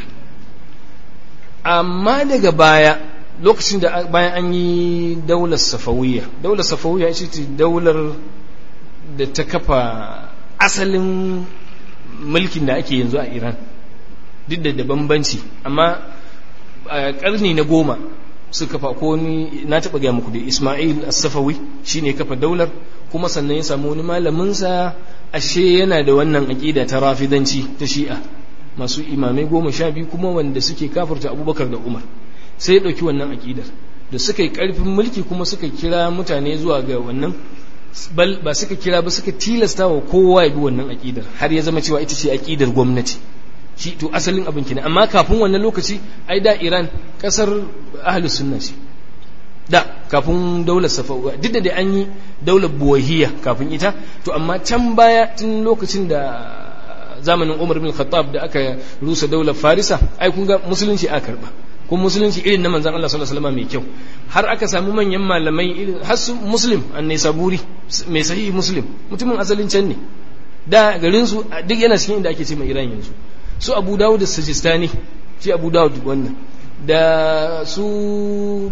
A: amma daga baya lokacin da bayan an yi daular safawiyya daular safawiyya ita ce daular da ta kafa asalin mulkin da ake yanzu a iran duk da bambanci amma a karni na goma suka kafa ko ni na taɓa gaya muku da ismail as-safawi shine kafa daular kuma sannan ya samu wani malaminsa ashe yana da wannan aƙida ta rafidanci ta shi'a masu imamai goma sha biyu kuma wanda suke kafirta abubakar da umar sai ya ɗauki wannan aƙidar da suka yi ƙarfin mulki kuma suka kira mutane zuwa ga wannan bal ba suka kira ba suka tilasta wa kowa ya bi wannan aƙidar har ya zama cewa ita ce aƙidar gwamnati shi to asalin abin kenan amma kafin wannan lokaci ai da Iran kasar ahlus sunna ce da kafin daular safawa duk da dai an yi daular buwahiya kafin ita to amma can baya tun lokacin da zamanin Umar bin Khattab da aka rusa daular Farisa ai kun ga musulunci aka karba kuma musulunci irin na manzon Allah sallallahu alaihi wasallam mai kyau har aka samu manyan malamai irin har su muslim annai saburi mai sahihi muslim mutumin asalin can ne da garinsu duk yana cikin inda ake ce mai iran yanzu su abu dawud da sajistani shi abu dawud wannan da su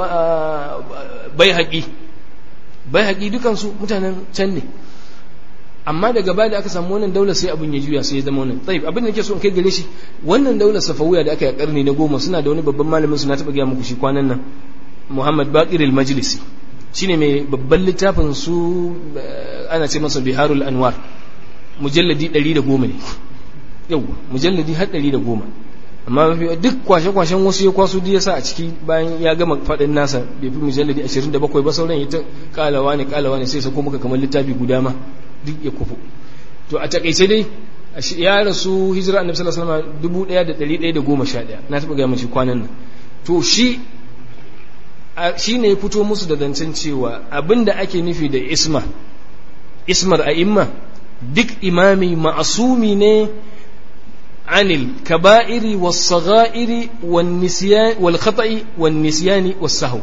A: bai haƙi bai haƙi dukansu mutanen can ne amma daga baya da aka samu wannan daular sai abin ya juya sai ya zama wannan tsaye abin da nake so in kai gare shi wannan daular safawiya da aka yi a karni na goma suna da wani babban malamin su na taɓa gaya muku shi kwanan nan muhammad bakir al-majlisi shine mai babban littafin su ana ce masa biharul anwar mujalladi 110 ne yau mujalladi har 110 amma mafi duk kwashe-kwashen wasu ya kwaso duk ya sa a ciki bayan ya gama faɗin nasa bai fi mujalladi 27 ba sauran ya ta kalawa ne kalawa ne sai sako muka kamar littafi guda ma duk ya kufu to a takaice dai ya rasu hijira annabi sallallahu alaihi wasallam 1111 na taɓa ga mace kwanan nan to shi shi ne ya fito musu da zancen cewa abinda ake nufi da isma ismar a'imma duk imami ma'asumi ne anil kaba'iri was sagha'iri wan nisyan wal khata'i wan nisyani was sahw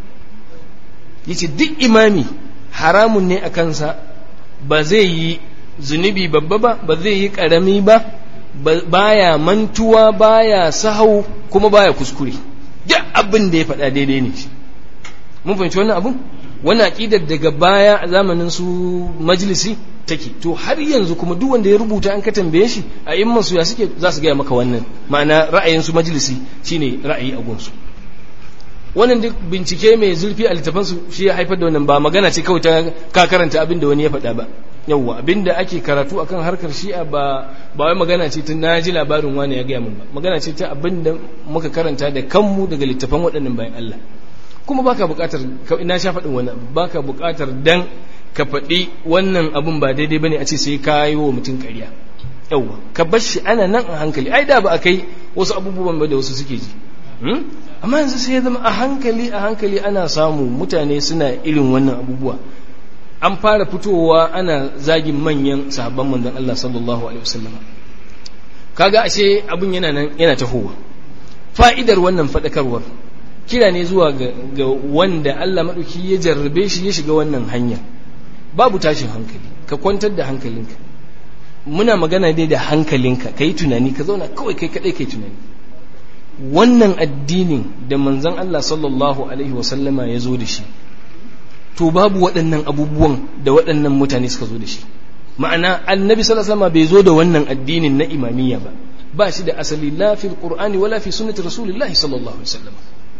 A: yace duk imami haramun ne a kansa ba zai yi zunubi babba ba ba zai yi karami ba baya mantuwa baya sahau kuma baya kuskure duk abin da ya faɗa daidai ne mun fahimci wannan abun wannan aqidar daga baya a zamanin su majalisi take to har yanzu kuma duk wanda ya rubuta an ka tambaye shi a imman su ya suke za su gaya maka wannan ma'ana ra'ayin su majalisi shine ra'ayi a gunsu wannan duk bincike mai zurfi a littafan su shi ya haifar da wannan ba magana ce kawai ta ka karanta abin da wani ya faɗa ba yawwa abin da ake karatu akan harkar shi'a ba ba wai magana ce ta naji labarin wani ya gaya min ba magana ce ta abin da muka karanta da kanmu daga littafan waɗannan bayan Allah kuma baka buƙatar ina sha faɗin wani baka buƙatar dan ka faɗi wannan abun ba daidai bane a ce sai ka yi wa mutum ƙarya yawwa ka bar shi ana nan a hankali ai da ba a kai wasu abubuwan ba da wasu suke ji amma yanzu sai ya zama a hankali a hankali ana samu mutane suna irin wannan abubuwa an fara fitowa ana zagin manyan sahabban manzon Allah sallallahu alaihi wasallam kaga ashe abun yana nan yana tahowa fa'idar wannan faɗakarwar kira ne zuwa ga wanda Allah maɗauki ya jarrabe shi ya shiga wannan hanya babu tashin hankali ka kwantar da hankalinka muna magana dai da hankalinka ka yi tunani ka zauna kawai kai kaɗai ka yi tunani wannan addinin da manzan Allah sallallahu alaihi wasallama ya zo da shi to babu waɗannan abubuwan da waɗannan mutane suka zo da shi ma'ana annabi sallallahu alaihi wasallama bai zo da wannan addinin na imamiyya ba ba shi da asali la fil qur'ani wala fi sunnati rasulillahi sallallahu alaihi wasallam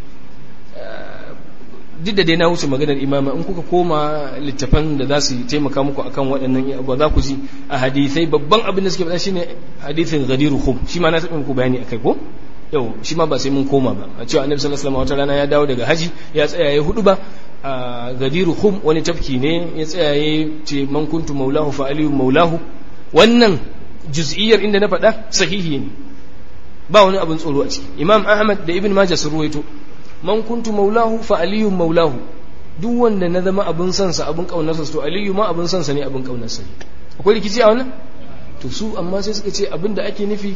A: duk da dai na wuce maganar imama in kuka koma littafan da za su taimaka muku akan waɗannan ba za ku ji a hadithai babban abin da suke faɗa shine hadithin ghadiru khum shi ma na taɓa muku bayani akai ko yau shi ma ba sai mun koma ba a cewa annabi sallallahu alaihi wasallam wata rana ya dawo daga haji ya tsaya ya hudu ba a gadiru khum wani tafki ne ya tsaya ya ce man kuntu maulahu fa aliyu maulahu wannan juz'iyyar inda na faɗa sahihi ne ba wani abin tsoro a ciki imam ahmad da ibn majah sun ruwaito man kuntu maulahu fa aliyu maulahu duk wanda na zama abin sansa abin kaunarsa to aliyu ma abin sansa ne abin kaunarsa ne akwai rikici a wannan to su amma sai suka ce abin da ake nufi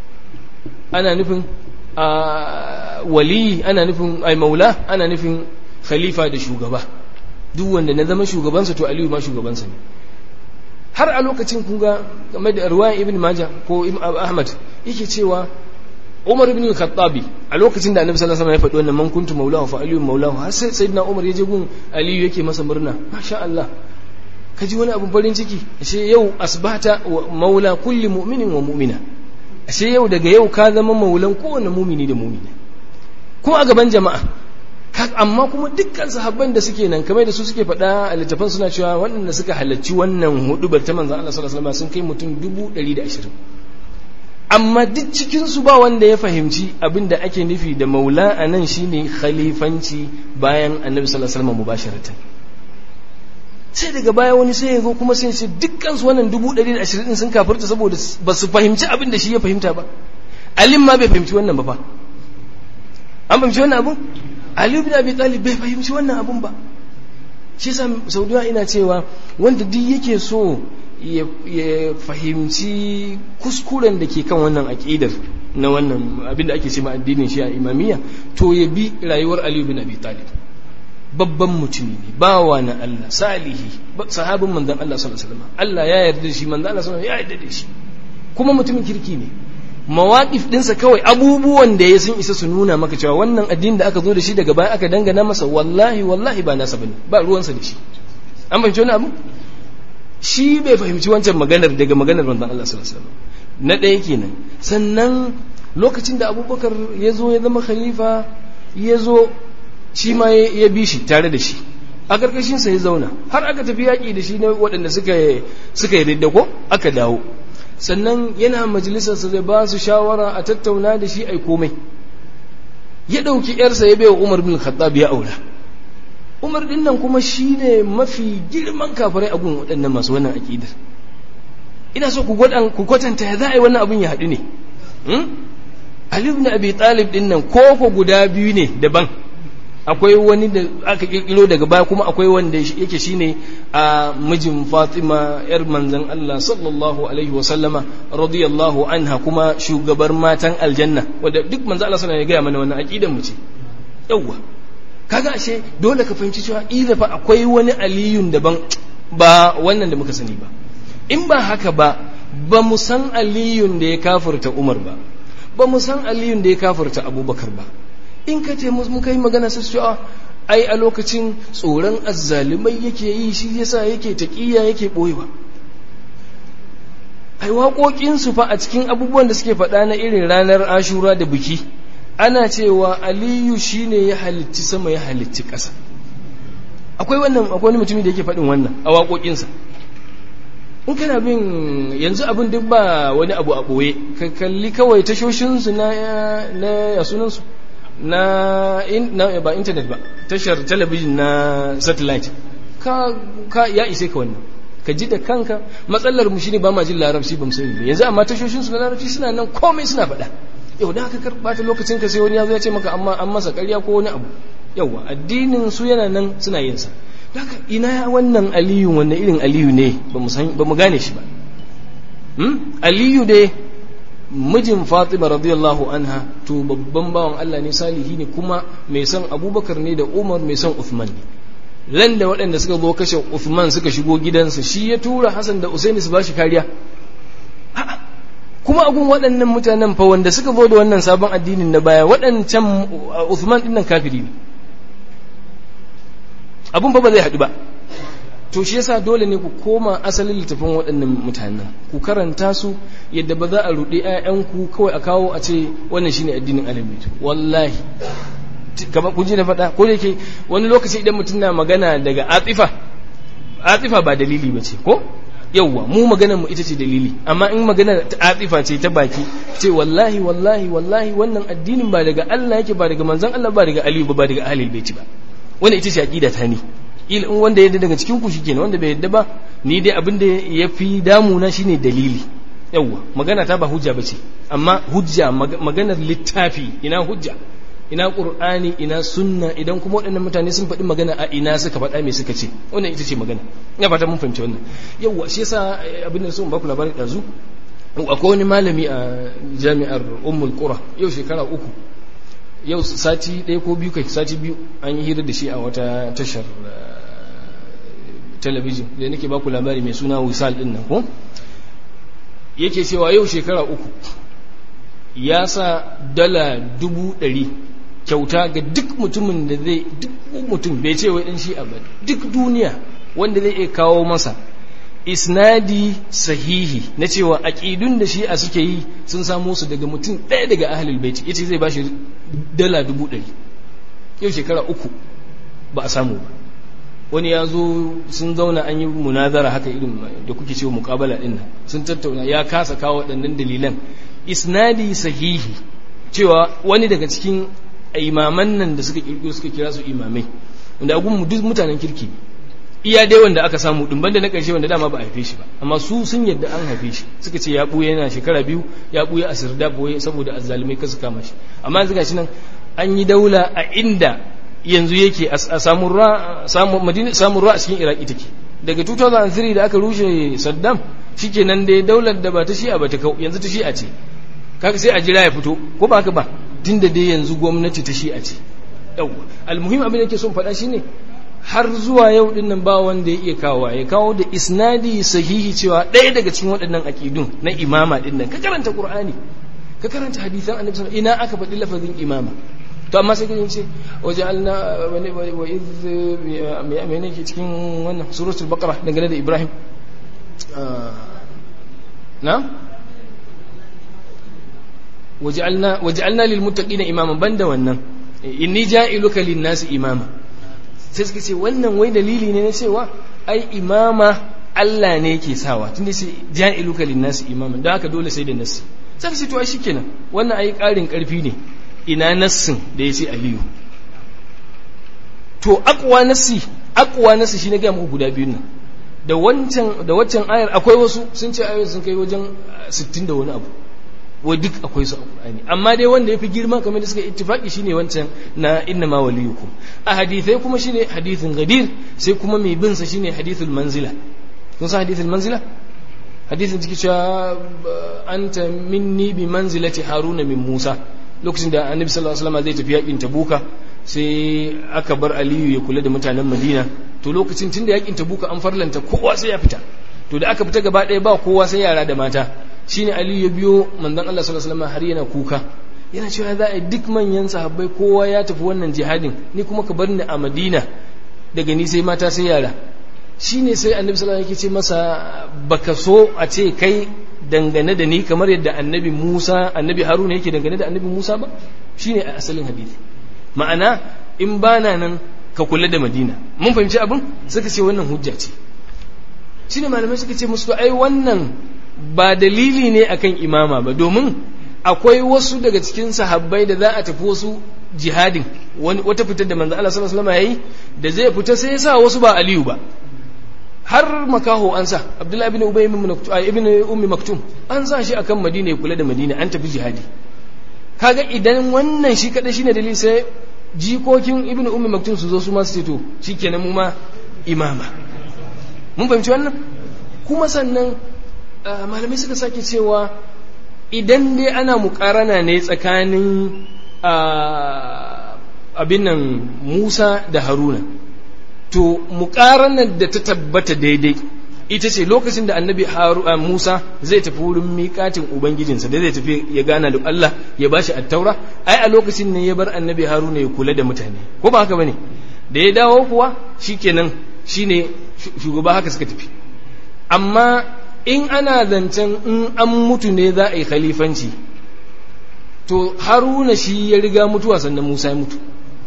A: ana nufin a wali ana nufin ai maula ana nufin khalifa da shugaba duk wanda na zama shugabansa to aliyu ma shugabansa ne har a lokacin kun ga game da ruwayan ibn majah ko ahmad yake cewa umar ibn al-khattabi a lokacin da annabi sallallahu alaihi wasallam ya faɗi wannan man kuntu maulahu fa aliyu maulahu har sai sayyidina umar ya je gun aliyu yake masa murna masha Allah ka ji wani abun farin ciki ashe yau asbata maula kulli mu'minin wa mu'mina ashe yau daga yau ka zama maulan kowane mumini da mumina kuma a gaban jama'a amma kuma dukkan sahabban da suke nan kamar da su suke faɗa a littafan suna cewa waɗanda suka halarci wannan hudubar ta manzan Allah sallallahu alaihi wasallam sun kai mutum dubu ɗari da ashirin amma duk cikin su ba wanda ya fahimci abin da ake nufi da maula a nan shine khalifanci bayan annabi sallallahu alaihi wasallam mubasharatan sai daga baya wani sai ya zo kuma sai ce dukkan su wannan dubu ɗari da ashirin sun kafirta saboda ba su fahimci abin da shi ya fahimta ba alim ma bai fahimci wannan ba fa an fahimci wannan abun aliyu bin abi talib bai fahimci wannan abun ba shi yasa saudiya ina cewa wanda duk yake so ya fahimci kuskuren da ke kan wannan aƙidar na wannan abin da ake ce ma addinin shi a imamiyya to ya bi rayuwar aliyu bin abi talib babban mutumi ne bawa na Allah salihi sahabin manzon Allah sallallahu alaihi wasallam Allah ya yarda da shi manzon Allah sallallahu alaihi wasallam ya yarda da shi kuma mutumin kirki ne mawaƙif ɗinsa kawai abubuwan da ya sun isa su nuna maka cewa wannan addini da aka zo da shi daga baya aka dangana masa wallahi wallahi ba nasa bane ba ruwansa da shi an fahimci wani abu shi bai fahimci wancan maganar daga maganar manzon Allah sallallahu alaihi wasallam na ɗaya kenan sannan lokacin da abubakar ya zo ya zama khalifa ya zo shi ma ya bi shi tare da shi a ƙarƙashinsa ya zauna har aka tafi yaƙi da shi na waɗanda suka yi ridda ko aka dawo sannan yana majalisarsa zai ba su shawara a tattauna da shi ai komai ya ɗauki ‘yarsa ya baiwa umar bin khattab ya aura umar ɗin nan kuma shi ne mafi girman kafirai a gun waɗannan masu wannan aƙidar ina so ku kwatanta ya za a yi wannan abin ya haɗu ne Ali ibn Abi Talib ɗin nan koko guda biyu ne daban akwai wani da aka kirkiro daga baya kuma akwai wanda yake shine a mijin Fatima yar manzon Allah sallallahu alaihi wa sallama radiyallahu anha kuma shugabar matan aljanna wanda duk manzon Allah sallallahu alaihi ya gaya mana wannan aqidan mu ce yawwa kaga ashe dole ka fahimci cewa ila fa akwai wani aliyun daban ba wannan da muka sani ba in ba haka ba ba mu san aliyun da ya kafirta Umar ba ba mu san aliyun da ya kafirta Abubakar ba in ka ce muka yi magana su cewa ai a lokacin tsoron azzalumai yake yi shi yasa yake taƙiya yake ɓoyewa ai waƙoƙinsu fa a cikin abubuwan da suke faɗa na irin ranar ashura da biki ana cewa aliyu shine ya halitti sama ya halitti ƙasa akwai wannan akwai wani mutumi da yake faɗin wannan a waƙoƙinsa in kana bin yanzu abin duk ba wani abu a ɓoye ka kalli kawai tashoshinsu na ya sunansu na, in, na ba intanet ba tashar talabijin na satellite ka, ka ya ise ka wannan ka ji da kanka matsalar mu shine ba ma jin larabci ba mu sani ba yanzu amma tashoshin su na larabci suna nan komai suna faɗa yau da haka karbata lokacin ka sai wani ya zo ya ce maka amma an masa ƙarya ko wani abu yauwa addinin su yana nan suna yin sa haka ina wannan aliyu wannan irin aliyu ne ba mu san ba mu gane shi ba hmm? aliyu dai mijin Fatima radiyallahu anha to babban bawan Allah ne salihi ne kuma mai son Abubakar ne da Umar mai son Uthman ne ran da waɗanda suka zo kashe Uthman suka shigo gidansa shi ya tura Hassan da Usaini su bashi kariya kuma agun waɗannan mutanen fa wanda suka zo da wannan sabon addinin na baya waɗancan Uthman ɗin nan kafiri ne abun fa ba zai haɗu ba to shi yasa dole ne ku koma asalin littafin waɗannan mutanen ku karanta su yadda ba za a ruɗe ƴaƴanku kawai a kawo a ce wannan shine addinin alamit wallahi kamar kun ji na faɗa ko da yake wani lokaci idan mutum na magana daga atifa atifa ba dalili ba ce ko yawwa mu maganar mu ita ce dalili amma in magana ta atifa ce ta baki ce wallahi wallahi wallahi wannan addinin ba daga Allah yake ba daga manzon Allah ba daga Aliyu ba ba daga ahlul baiti ba wannan ita ce aqida ta ne il in wanda yadda daga cikin ku shikenan wanda bai yadda ba ni dai abin da ya fi damuna shine dalili yawwa magana ta ba hujja bace amma hujja maganar littafi ina hujja ina qur'ani ina sunna idan kuma waɗannan mutane sun faɗi magana a ina suka faɗa me suka ce wannan ita ce magana ina fata mun fahimci wannan yawwa shi yasa abin da so ba ku labarin ɗazu akwai wani malami a jami'ar ummul qura yau shekara uku yau sati ɗaya ko biyu kai sati biyu an yi hira da shi a wata tashar talabijin da nake baku labari mai suna wisal ɗin nan ko yake cewa yau shekara uku ya sa dala dubu ɗari kyauta ga duk mutumin da zai duk mutum bai ce wai ɗan shi ba duk duniya wanda zai iya kawo masa isnadi sahihi na cewa aƙidun da shi'a suke yi sun samo su daga mutum ɗaya daga ahalul baiti yace zai bashi dala dubu ɗari yau shekara uku ba a samu ba wani ya zo sun zauna an yi munazara haka irin da kuke cewa muƙabala ɗin nan sun tattauna ya kasa kawo waɗannan dalilan isnadi sahihi cewa wani daga cikin imaman nan da suka kirkiro suka kira su imamai wanda agun duk mutanen kirki iya dai wanda aka samu din banda na ƙarshe wanda dama ba a haife shi ba amma su sun yadda an haife shi suka ce ya buya yana shekara biyu ya buya a sirda boye saboda azzalumai kasu kama shi amma yanzu gashi nan an yi daula a inda yanzu yake a samun ra samun madina samun ra a cikin iraki take daga 2003 da aka rushe saddam shikenan dai daular da ba ta shi'a ba ta kau yanzu ta shi'a ce kaga sai a jira ya fito ko ba haka ba tunda dai yanzu gwamnati ta shi'a ce yawwa almuhim abin da yake son faɗa shine har zuwa yau din nan ba wanda ya iya kawo ya kawo da isnadi sahihi cewa ɗaya daga cikin waɗannan aƙidun na imama din nan ka karanta qur'ani ka karanta hadisan annabi sallallahu ina aka faɗi lafazin imama to amma sai kaje ce waja'alna wa iz me ne ke cikin wannan suratul baqara dangane da ibrahim na waj'alna waj'alna lil muttaqina imaman banda wannan inni ja'iluka lin nasi imama sai suka ce wannan wai dalili ne na cewa ai imama Allah ne yake sawa tunda sai ja'iluka lin nasi imaman dan haka dole sai da nasi sai ce to ai shikenan wannan ai karin karfi ne ina nassin da yace aliyu to aqwa nasi aqwa nasi shine ga muku guda biyun nan da wancan da waccan ayar akwai wasu sun ce ayoyin sun kai wajen 60 da wani abu wai duk akwai su a Qur'ani amma dai wanda yafi girma kamar da suka ittifaki shine wancan na inna ma waliyukum a hadithai kuma shine hadithin gadir sai kuma mai bin sa shine hadithul manzila kun san hadithul manzila hadithin ciki cewa anta minni bi manzilati haruna min musa lokacin da annabi sallallahu alaihi wasallam zai tafi yakin tabuka sai aka bar aliyu ya kula da mutanen madina to lokacin tunda yakin tabuka an farlanta kowa sai ya fita to da aka fita gaba ɗaya ba kowa sai yara da mata shine Ali ya biyo manzon Allah sallallahu alaihi wasallam har yana kuka yana cewa za a yi duk manyan sahabbai kowa ya tafi wannan jihadin ni kuma ka bar ni a Madina daga ni sai mata sai yara shine sai Annabi sallallahu alaihi wasallam yake ce masa baka so a ce kai dangane da ni kamar yadda Annabi Musa Annabi Haruna yake dangane da Annabi Musa ba shine a asalin hadisi ma'ana in bana nan ka kula da Madina mun fahimci abin suka ce wannan hujja ce shine malamai suka ce musu ai wannan ba dalili ne akan imama ba domin akwai wasu daga cikin sahabbai da za a tafi wasu jihadin wata fitar da manzo Allah sallallahu alaihi wasallam yayi da zai fita sai ya sa wasu ba Aliyu ba har makaho an sa Abdullahi ibn Ubay ibn Ummi Maktum an sa shi akan Madina ya kula da Madina an tafi jihadi kaga idan wannan shi kadai shine dalili sai jikokin ibn Ummi Maktum su zo su ma su ce to shikenan mu ma imama mun fahimci wannan kuma sannan malamai suka sake cewa idan dai ana mukarana ne tsakanin abin nan Musa da Haruna to mukaranar da ta tabbata daidai ita ce lokacin da annabi Musa zai tafi wurin miƙatin ubangijinsa da zai tafi ya gana da Allah ya bashi attaura ai a lokacin ne ya bar annabi Haruna ya kula da mutane ko ba haka bane da ya dawo kuwa shikenan shine shugaba haka suka tafi amma in ana zancen in an mutu ne za a yi khalifanci to haruna shi ya riga mutuwa sannan musa ya mutu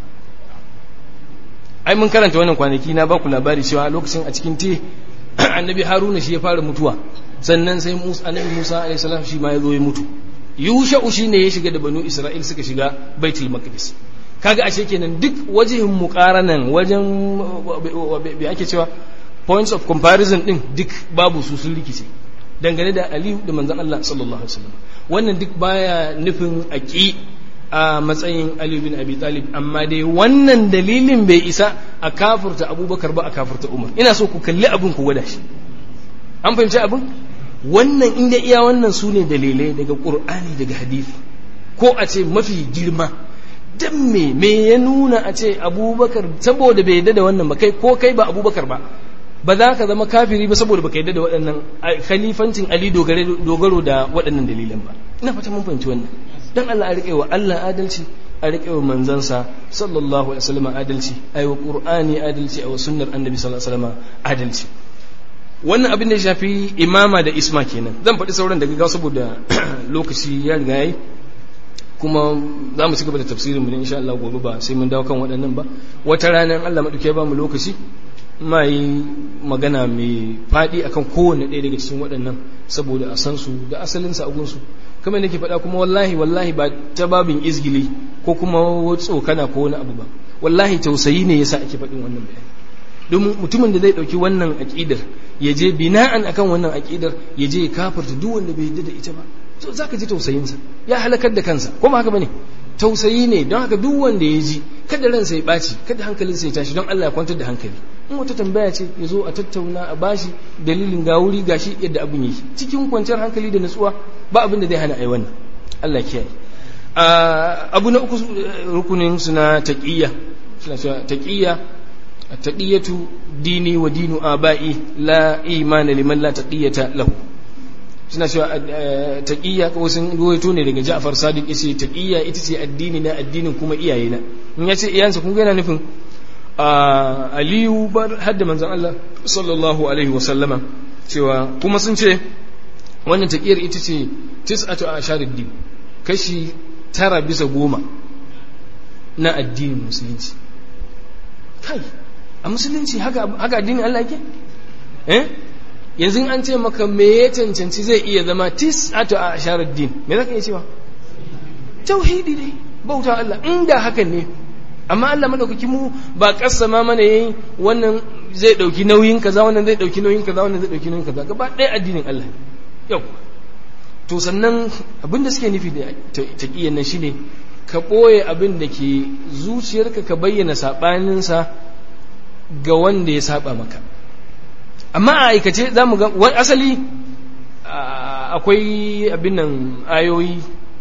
A: ai mun karanta wannan kwanaki na baku labari cewa lokacin a cikin te annabi haruna shi ya fara mutuwa sannan sai musa annabi musa alaihi salam shi ma ya zo ya mutu yusha'u shi ne ya shiga da banu isra'il suka shiga baitul maqdis kaga ashe kenan duk wajihin muqaranan wajen bi ake cewa points of comparison din duk babu su sun rikice dangane da aliyu da manzan Allah sallallahu alaihi wasallam wannan duk baya nufin aki a matsayin aliyu bin abi talib amma dai wannan dalilin bai isa a kafurta abubakar ba a kafurta umar ina so ku kalli abin ku gwada shi an fahimci abin wannan inda iya wannan su ne dalilai daga qur'ani daga hadisi ko a ce mafi girma dan me me ya nuna a ce abubakar saboda bai yadda da wannan ba kai ko kai ba abubakar ba ba za ka zama kafiri ba saboda baka yadda da waɗannan khalifancin Ali dogaro da waɗannan dalilan ba ina fata mun fahimci wannan dan Allah a riƙe wa Allah adalci a riƙe wa manzansa sallallahu alaihi wasallam adalci ai wa qur'ani adalci ai wa sunnar annabi sallallahu alaihi wasallam adalci wannan abin da ya shafi imama da isma kenan zan faɗi sauran daga gaggawa saboda lokaci ya riga yayi kuma za mu ci gaba da tafsirin mu ne insha Allah gobe ba sai mun dawo kan waɗannan ba wata ranar Allah maɗauke ba mu lokaci ma yi magana mai faɗi akan kowane ɗaya daga cikin waɗannan saboda a san su da asalin sa su kamar nake faɗa kuma wallahi wallahi ba ta babin izgili ko kuma tsokana ko wani abu ba wallahi tausayi ne yasa ake faɗin wannan bayani domin mutumin da zai ɗauki wannan aƙidar ya je bina'an akan wannan aƙidar ya je ya kafarta duk wanda bai yarda da ita ba to za ka ji tausayinsa ya halakar da kansa ko ba haka bane tausayi ne don haka duk wanda ya ji kada ransa ya ɓaci kada hankalinsa ya tashi don Allah ya kwantar da hankali in wata tambaya ce ya zo a tattauna a bashi dalilin ga wuri gashi yadda abin yake cikin kwanciyar hankali da natsuwa ba abin da zai hana ai wannan Allah kiyaye abu na uku rukunin suna taqiyya suna cewa taqiyya taqiyatu dini wa dinu aba'i la imana liman la taqiyata lahu suna cewa taqiyya ko sun ruwaito ne daga Ja'far Sadiq yace taqiyya ita ce addini na addinin kuma iyayena in yace iyansa kun ga yana nufin Aliyu bar hadda manzon Allah sallallahu alaihi wa sallama cewa kuma sun ce wannan taqiyar ita ce tis'atu asharid din kashi tara bisa goma na addinin musulunci kai a musulunci haka haka addinin Allah yake eh yanzu an ce maka me ya cancanci zai iya zama tis'atu a asharar din me zaka iya cewa tauhidi dai bauta Allah inda hakan ne amma Allah madaukaki mu ba kassama mana yayin wannan zai dauki nauyin kaza wannan zai dauki nauyin kaza wannan zai dauki nauyin kaza gaba ɗaya addinin Allah yau to sannan abin da suke nufi da taqiyan nan shine ka ɓoye abin da ke zuciyarka ka bayyana saɓaninsa ga wanda ya saba maka amma a aikace za mu ga wani asali akwai abin nan ayoyi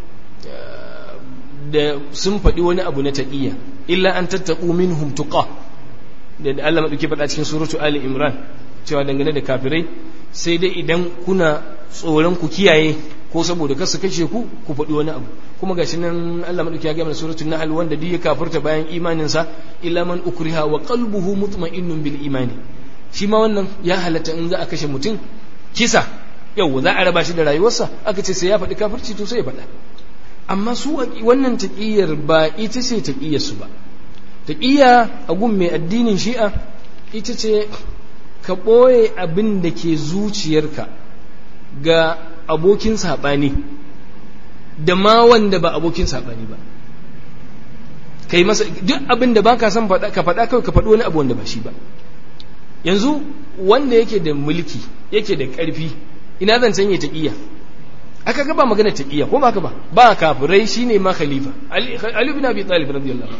A: da sun faɗi wani abu na taƙiyya illa an tattaƙu minhum tuqa da Allah maɗauki faɗa cikin suratu Ali Imran cewa dangane da kafirai sai dai idan kuna tsoron ku kiyaye ko saboda kasu kashe ku ku faɗi wani abu kuma gashi nan Allah madauki ya ga mana suratul nahl wanda duk ya kafirta bayan imanin sa illa man ukriha wa qalbuhu mutma'innun bil imani shi ma wannan ya halatta in za a kashe mutum kisa yau za a raba shi da rayuwarsa aka ce sai ya faɗi kafirci to sai ya faɗa amma su wannan taqiyar ba ita ce taqiyar su ba taqiya a gun mai addinin shi'a ita ce ka ɓoye abin da ke zuciyarka ga abokin saɓani da ma wanda ba abokin saɓani ba ka yi masa duk abin da ba ka san ka faɗa kawai ka faɗi wani abu wanda ba shi ba yanzu wanda yake da mulki yake da ƙarfi ina zan canye taƙiyya aka ga ba magana taƙiyya ko ba ka ba ba kafirai shine ma khalifa ali bin abi talib radiyallahu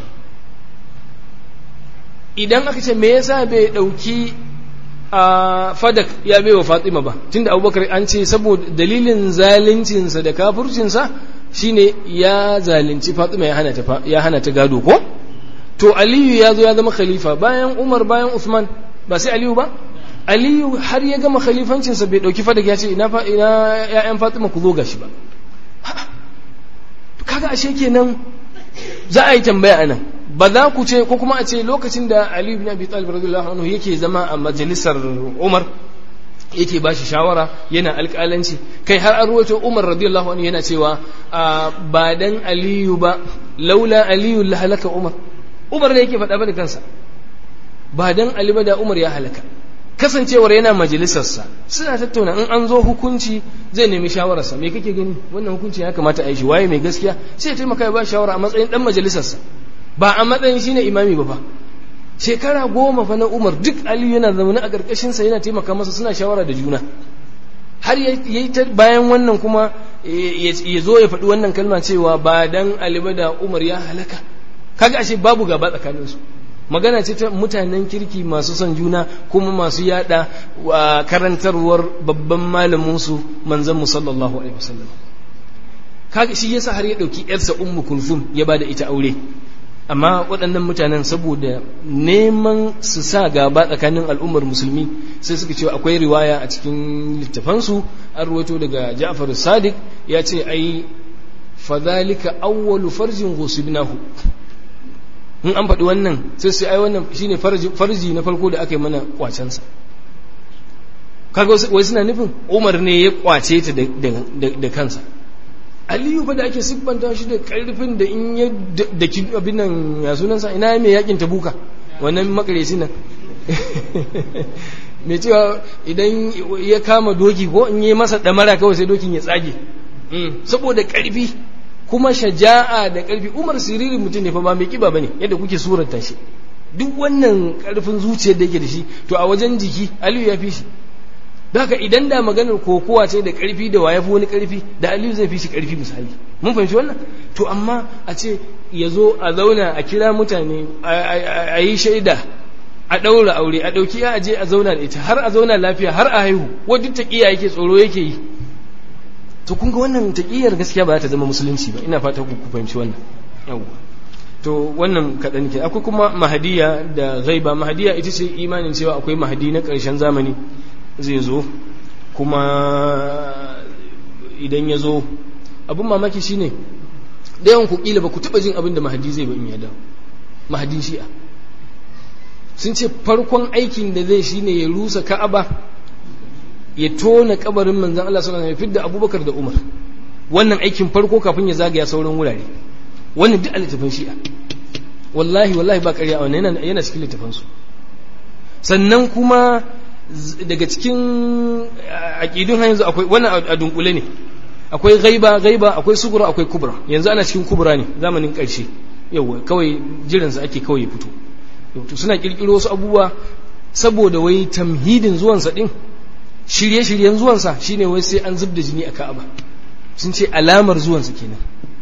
A: idan aka ce me yasa bai ɗauki a fadak ya bai wa fatima ba tunda abubakar an ce saboda dalilin zaluncinsa da kafurcinsa shine ya zalunci fatima ya hana ta gado ko to aliyu ya zo ya zama khalifa bayan umar bayan usman ba sai aliyu ba aliyu har ya gama khalifancinsa bai dauki fadak ya ce ina ya'yan fatima ku zo gashi ba kaga ashe kenan za a yi tambaya anan ba za ku ce ko kuma a ce lokacin da Ali ibn Abi Talib radiyallahu anhu yake zama a majalisar Umar yake ba shi shawara yana alƙalanci kai har an ruwaito Umar radiyallahu anhu yana cewa ba dan Aliyu ba laula Aliyu la halaka Umar Umar ne yake faɗa ba da kansa ba dan Ali ba da Umar ya halaka kasancewar yana majalisarsa suna tattauna in an zo hukunci zai nemi shawararsa me kake gani wannan hukunci ya kamata a yi shi waye mai gaskiya sai ya taimaka ya ba shawara a matsayin dan majalisarsa ba a matsayin shine imami ba fa shekara goma fa na umar duk aliyu yana zaune a ƙarƙashinsa yana taimaka masa suna shawara da juna har ya yi bayan wannan kuma ya zo ya faɗi wannan kalma cewa ba dan aliba da umar ya halaka kaga ashe babu gaba tsakaninsu magana ce ta mutanen kirki masu son juna kuma masu yada wa karantarwar babban malaminsu manzon mu sallallahu alaihi wasallam kaga shi yasa har ya dauki yarsa ummu kulthum ya bada ita aure amma waɗannan mutanen saboda neman su sa gaba tsakanin al'ummar musulmi sai suka ce akwai riwaya a cikin littafansu an ruwaito daga Ja'far Sadiq ya ce ai fadhalika awwalu farjin ghusibnahu in an faɗi wannan sai sai ai wannan shine farji na farko da aka yi mana kwacensa kaga wai suna nufin Umar ne ya kwace ta da kansa aliyu fa da ake siffanta shi da karfin da in ya da abin nan ya sunansa ina mai yakin tabuka wannan makareci nan mai cewa idan ya kama doki ko in yi masa damara kawai sai dokin ya tsage saboda karfi kuma shaja'a da karfi umar siririn mutum ne fa ba mai kiba bane yadda kuke suranta shi duk wannan karfin zuciyar da yake da shi to a wajen jiki aliyu ya fi shi haka idan da maganar kokowa ce da karfi da wayafi wani karfi da aliyu zai fi shi karfi misali mun fahimci wannan to amma a ce ya zo a zauna a kira mutane a yi shaida a ɗaura aure a ɗauki ya aje a zauna da ita har a zauna lafiya har a haihu wadda taƙiya yake tsoro yake yi to kun ga wannan taƙiyar gaskiya ba za ta zama musulunci ba ina fata ku fahimci wannan yawwa to wannan kaɗan ke akwai kuma mahadiya da ghaiba mahadiya ita ce imanin cewa akwai mahadi na ƙarshen zamani zai zo kuma idan ya zo abin mamaki shine da yawan ku kila ba ku taɓa jin abin da mahadi zai ba in ya dawo mahadin shi'a sun ce farkon aikin da zai shine ya rusa ka'aba ya tona kabarin manzan Allah sallallahu alaihi wasallam ya fidda Abubakar da Umar wannan aikin farko kafin ya zagaya sauran wurare wannan duk littafin shi'a wallahi wallahi ba ƙarya wannan yana yana cikin littafin su sannan kuma daga cikin aqidun har yanzu akwai wannan a dunkule ne akwai ghaiba ghaiba akwai sugura akwai kubra yanzu ana cikin kubra ne zamanin ƙarshe yawa kawai jiransa ake kawai ya fito suna kirkiro wasu abubuwa saboda wai tamhidin zuwansa din shirye-shiryen zuwansa shine wai sai an zubda jini a ka'aba sun ce alamar zuwansa kenan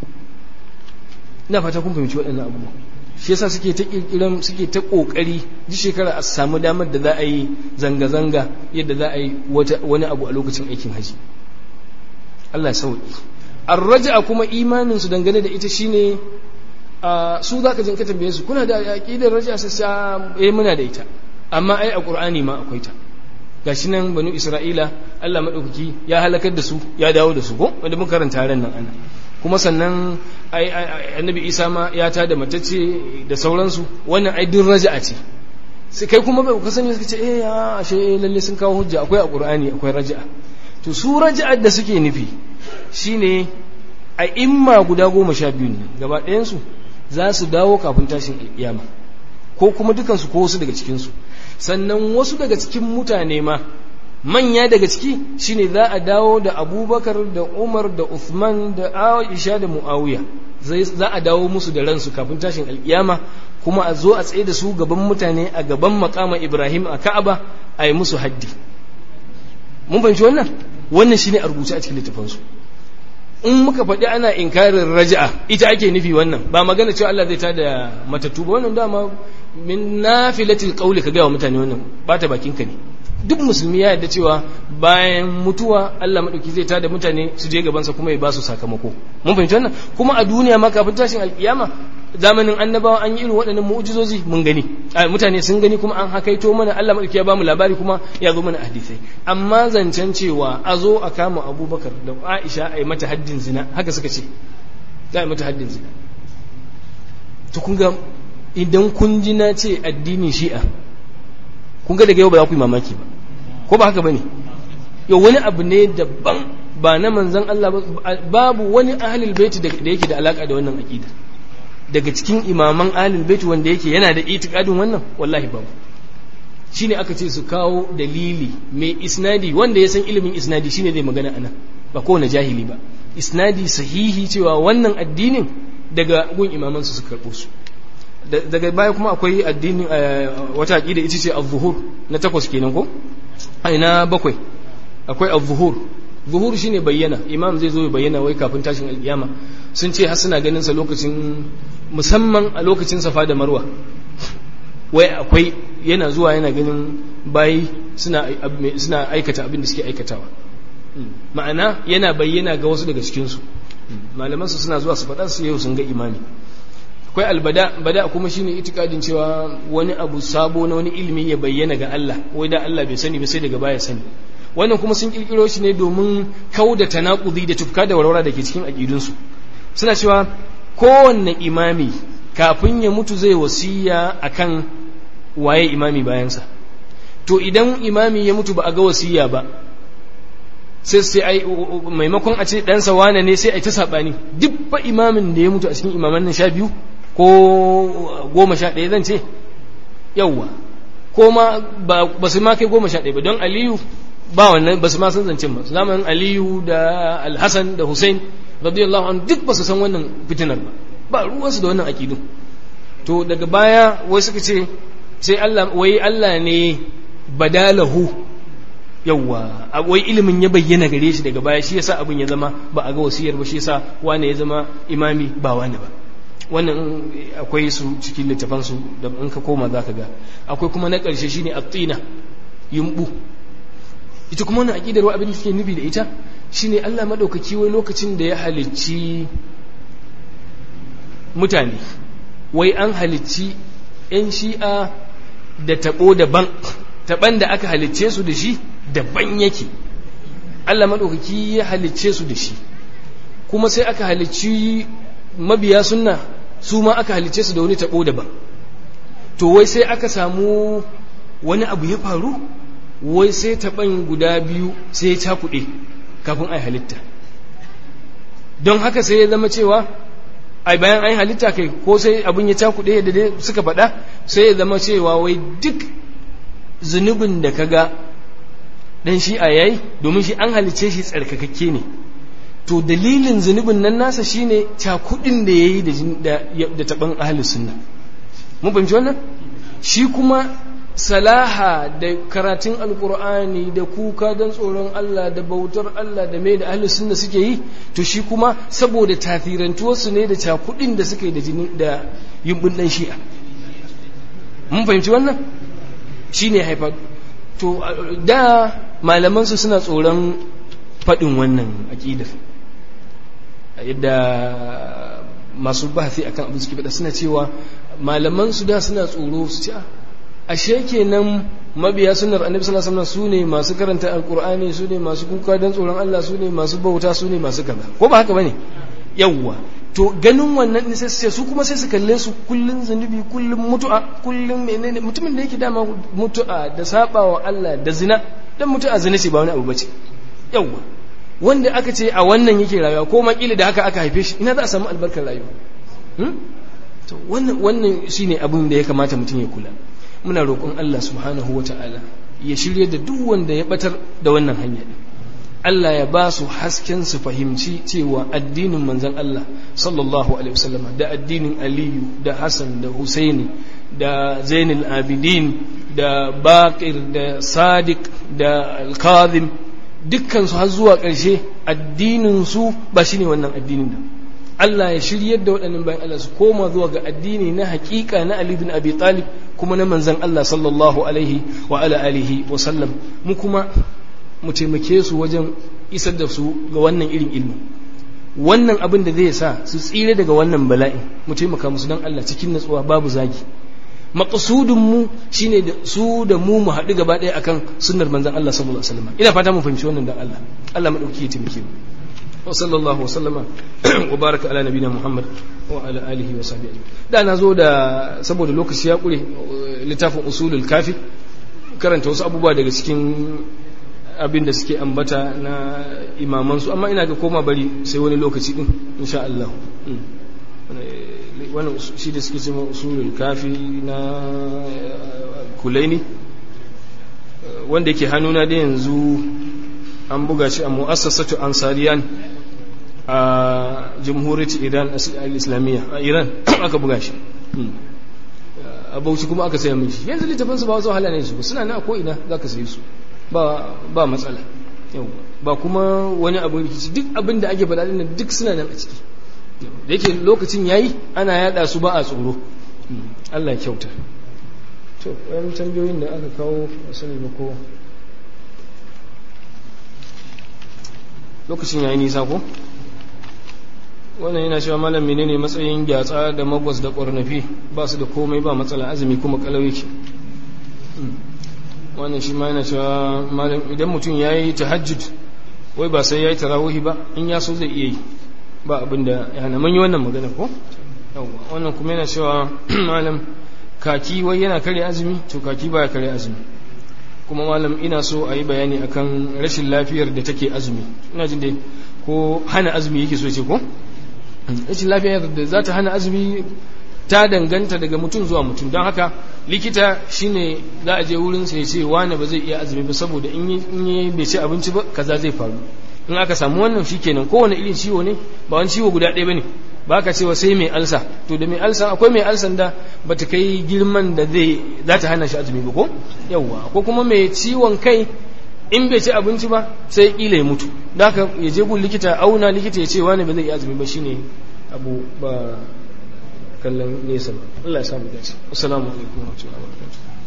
A: ina fata kun fahimci waɗannan abubuwa shi yasa suke ta kirkiran suke ta kokari duk shekara a samu damar da za a yi zanga-zanga yadda za a yi wani abu a lokacin aikin haji Allah ya sauki arraja kuma imanin su dangane da ita shine su za ka jinka tambaye su kuna da aƙidar raja su sa eh muna da ita amma ai a ƙur'ani ma akwai ta gashi nan banu isra'ila Allah madaukaki ya halakar da su ya dawo da su ko wanda mun karanta ran nan ana kuma sannan ai annabi isa ma ya ta da matacce da sauransu wannan ai din raja'a ce sai kai kuma bai kasance suka ce eh ya ashe lalle sun kawo hujja akwai a ƙur'ani akwai raja'a to su raja'ar da suke nufi shine a imma guda goma sha biyu ne gaba ɗayansu za su dawo kafin tashin alƙiyama ko kuma dukansu ko wasu daga cikinsu sannan wasu daga cikin mutane ma manya daga ciki shine za a dawo da abubakar da umar da uthman da aisha da muawiya za a dawo musu da ransu kafin tashin alƙiyama kuma a zo a tsaye da su gaban mutane a gaban makama ibrahim a ka'aba a yi musu haddi mun fahimci wannan wannan shine a rubuce a cikin littafansu in muka faɗi ana inkarin raja'a ita ake nufi wannan ba magana cewa Allah zai ta da matattu ba wannan dama min nafilatil qawli ka ga wa mutane wannan ba ta bakin ka ne duk musulmi ya yarda cewa bayan mutuwa Allah madauki zai tada mutane su je gaban sa kuma ya ba su sakamako mun fahimci wannan kuma a duniya ma kafin tashin alkiyama zamanin annabawa an yi irin waɗannan mu'jizozi mun gani mutane sun gani kuma an hakaito mana Allah madauki ya ba mu labari kuma ya zo mana hadisai amma zancen cewa a zo a kama Abubakar da Aisha a yi mata haddin zina haka suka ce za a yi mata haddin zina to kun ga idan kun ji na ce addinin shi'a kun ga daga yau ba za ku yi mamaki ba ko ba haka ba ne yau wani abu ne daban ba na manzan Allah babu wani ahalil baiti da yake da alaka da wannan aqida daga cikin imaman ahalil baiti wanda yake yana da itikadin wannan wallahi babu shine aka ce su kawo dalili mai isnadi wanda ya san ilimin isnadi shine zai magana anan ba kowane jahili ba isnadi sahihi cewa wannan addinin daga gun imaman su su karɓo su daga baya kuma akwai addinin wata aqida ita ce az-zuhur na takwas kenan ko ai na bakwai akwai az-zuhur zuhur shine bayyana imam zai zo ya bayyana wai kafin tashin alkiyama sun ce har suna ganin sa lokacin musamman a lokacin safa da marwa wai akwai yana zuwa yana ganin bayi suna suna aikata abin da suke aikatawa ma'ana yana bayyana ga wasu daga cikin su malaman su suna zuwa su faɗa su yau sun ga imami akwai albada bada kuma shine itikadin cewa wani abu sabo na wani ilimi ya bayyana ga Allah wai da Allah bai sani ba sai daga baya sani wannan kuma sun kirkiro shi ne domin kauda tanakudi da tufka da warwara da ke cikin aqidun su suna cewa kowanne imami kafin ya mutu zai wasiya akan waye imami bayansa to idan imami ya mutu ba a ga wasiya ba sai sai ai maimakon a ce ɗansa wane ne sai ai ta saɓani duk ba imamin da ya mutu a cikin imaman nan sha biyu ko goma sha ɗaya zan ce yauwa ko ma ba su ma kai goma sha ɗaya ba don aliyu ba wannan ba su ma san zancen ba zamanin aliyu da alhassan da hussein radiyallahu an duk ba su san wannan fitinar ba ba ruwansu da wannan aƙidu to daga baya wai suka ce sai Allah wai Allah ne badalahu yawwa wai ilimin ya bayyana gare shi daga baya shi yasa abin ya zama ba a ga wasiyar ba shi yasa wane ya zama imami ba wane ba wannan akwai su cikin littafan su da in ka koma zaka ga akwai kuma na ƙarshe shine at-tina yumbu ita kuma wannan aqidar wa abin da suke nufi da ita shine Allah madaukaki wai lokacin da ya halicci mutane wai an halicci 'yan shi'a da taɓo daban taɓan da aka halicce su da shi daban yake Allah maɗaukaki ya halicce su da shi kuma sai aka halicci mabiya sunna su ma aka halicce su da wani taɓo daban to wai sai aka samu wani abu ya faru wai sai taɓan guda biyu sai ya cakuɗe kafin a halitta don haka sai ya zama cewa ai bayan an halitta kai ko sai abin ya cakuɗe da dai suka faɗa sai ya zama cewa wai duk zunubin da kaga dan shi a yayi domin shi an halice shi tsarkakakke ne to dalilin zunubin nan nasa shine cakudin da yayi da da taban ahli sunna mun fahimci wannan shi kuma salaha da karatun alkur'ani da kuka don tsoron Allah da bautar Allah da mai da ahli sunna suke yi to shi kuma saboda tafirantuwarsu ne da cakudin da suke da jini da yumbin dan shi'a mun fahimci wannan shine haifar to da malamansu suna tsoron faɗin wannan aƙidar yadda masu bahasi akan abin suke faɗa suna cewa malamansu da suna tsoro su ce ashe kenan mabiya sunnar annabi sallallahu alaihi wasallam sune masu karanta alqur'ani sune masu kuka dan tsoron Allah sune masu bauta sune masu kaza ko ba haka bane yawwa to ganin wannan ne sai su kuma sai su kalle su kullun zunubi kullun mutu'a kullun menene mutumin da yake dama mutu'a da sabawa Allah da zina dan mutu'a zina ce ba wani abu bace yawwa wanda aka ce a wannan yake rayuwa ko makili da haka aka haife shi ina za a samu albarkar rayuwa to wannan wannan shine abin da ya kamata mutum ya kula muna roƙon Allah subhanahu wata'ala ya shirye da duk wanda ya batar da wannan hanya Allah ya ba su hasken su fahimci cewa addinin manzon Allah sallallahu alaihi wasallam da addinin Aliyu da Hassan da Husaini da Zainul Abidin da Baqir da Sadiq da Al-Kadhim dukkan su har zuwa ƙarshe addinin su ba shine wannan addinin da Allah ya shiryar da waɗannan bayan Allah su koma zuwa ga addini na haƙiƙa na Ali bin Abi Talib kuma na manzon Allah sallallahu alaihi wa ala alihi wa sallam mu kuma mu taimake su wajen isar da su ga wannan irin ilmi wannan abin da zai sa su tsire daga wannan bala'in mu taimaka musu don Allah cikin natsuwa babu zagi maqsudun mu shine da su da mu mu haɗu gaba ɗaya akan sunnar manzon Allah sallallahu alaihi wasallam ina fata mu fahimci wannan dan Allah Allah madauki ya taimake mu وصلى الله وسلم وبارك على نبينا محمد وعلى اله وصحبه da na zo da saboda lokaci ya kure littafin usulul kafi karanta wasu abubuwa daga cikin abin da suke ambata na imaman su amma ina ga koma bari sai wani lokaci din insha Allah wannan shi da suke cewa usulul kafi na kulaini wanda yake hannuna da yanzu an buga shi a mu'assasatu ansariyan a jamhuriyar iran al-islamiyya a iran aka buga shi a bauchi kuma aka saya mishi yanzu littafin su ba wasu wahala ne su suna na ko ina za ka sayi su ba matsala ba kuma wani abu rikici duk abin da ake faɗa dinnan duk suna nan a ciki da yake lokacin yayi ana yada su ba a tsoro Allah ya kyauta to wani tambayoyin da aka kawo a sani ba ko lokacin yayi nisa ko wannan yana cewa malam menene matsayin gyatsa da magwas da ƙwarnafi ba su da komai ba matsala azumi kuma kalau yake wannan shi ma yana cewa malam idan mutum ya yi tahajjud wai ba sai ya yi tarawihi ba in ya so zai iya yi ba abin da ya hana mun yi wannan magana ko wannan kuma yana cewa malam kaki wai yana kare azumi to kaki baya kare azumi kuma malam ina so a yi bayani akan rashin lafiyar da take azumi ina jin dai ko hana azumi yake so ce ko rashin lafiyar da za ta hana azumi ta danganta daga mutum zuwa mutum don haka likita shine za a je wurin sai ce wani ba zai iya azumi ba saboda in yi bai ci abinci ba kaza zai faru in aka samu wannan shikenan kowane irin ciwo ne ba wani ciwo guda ɗaya bane ba ka cewa sai mai alsa to da mai alsa akwai mai alsan da ba ta kai girman da zai za ta hana shi azumi ba ko yawwa ko kuma mai ciwon kai in bai ci abinci ba sai kila ya mutu da haka ya je gun likita auna likita ya ce wani ba zai iya azumi ba shine abu ba kallon nesa ba Allah ya samu dace assalamu alaikum wa rahmatullahi wa barakatuh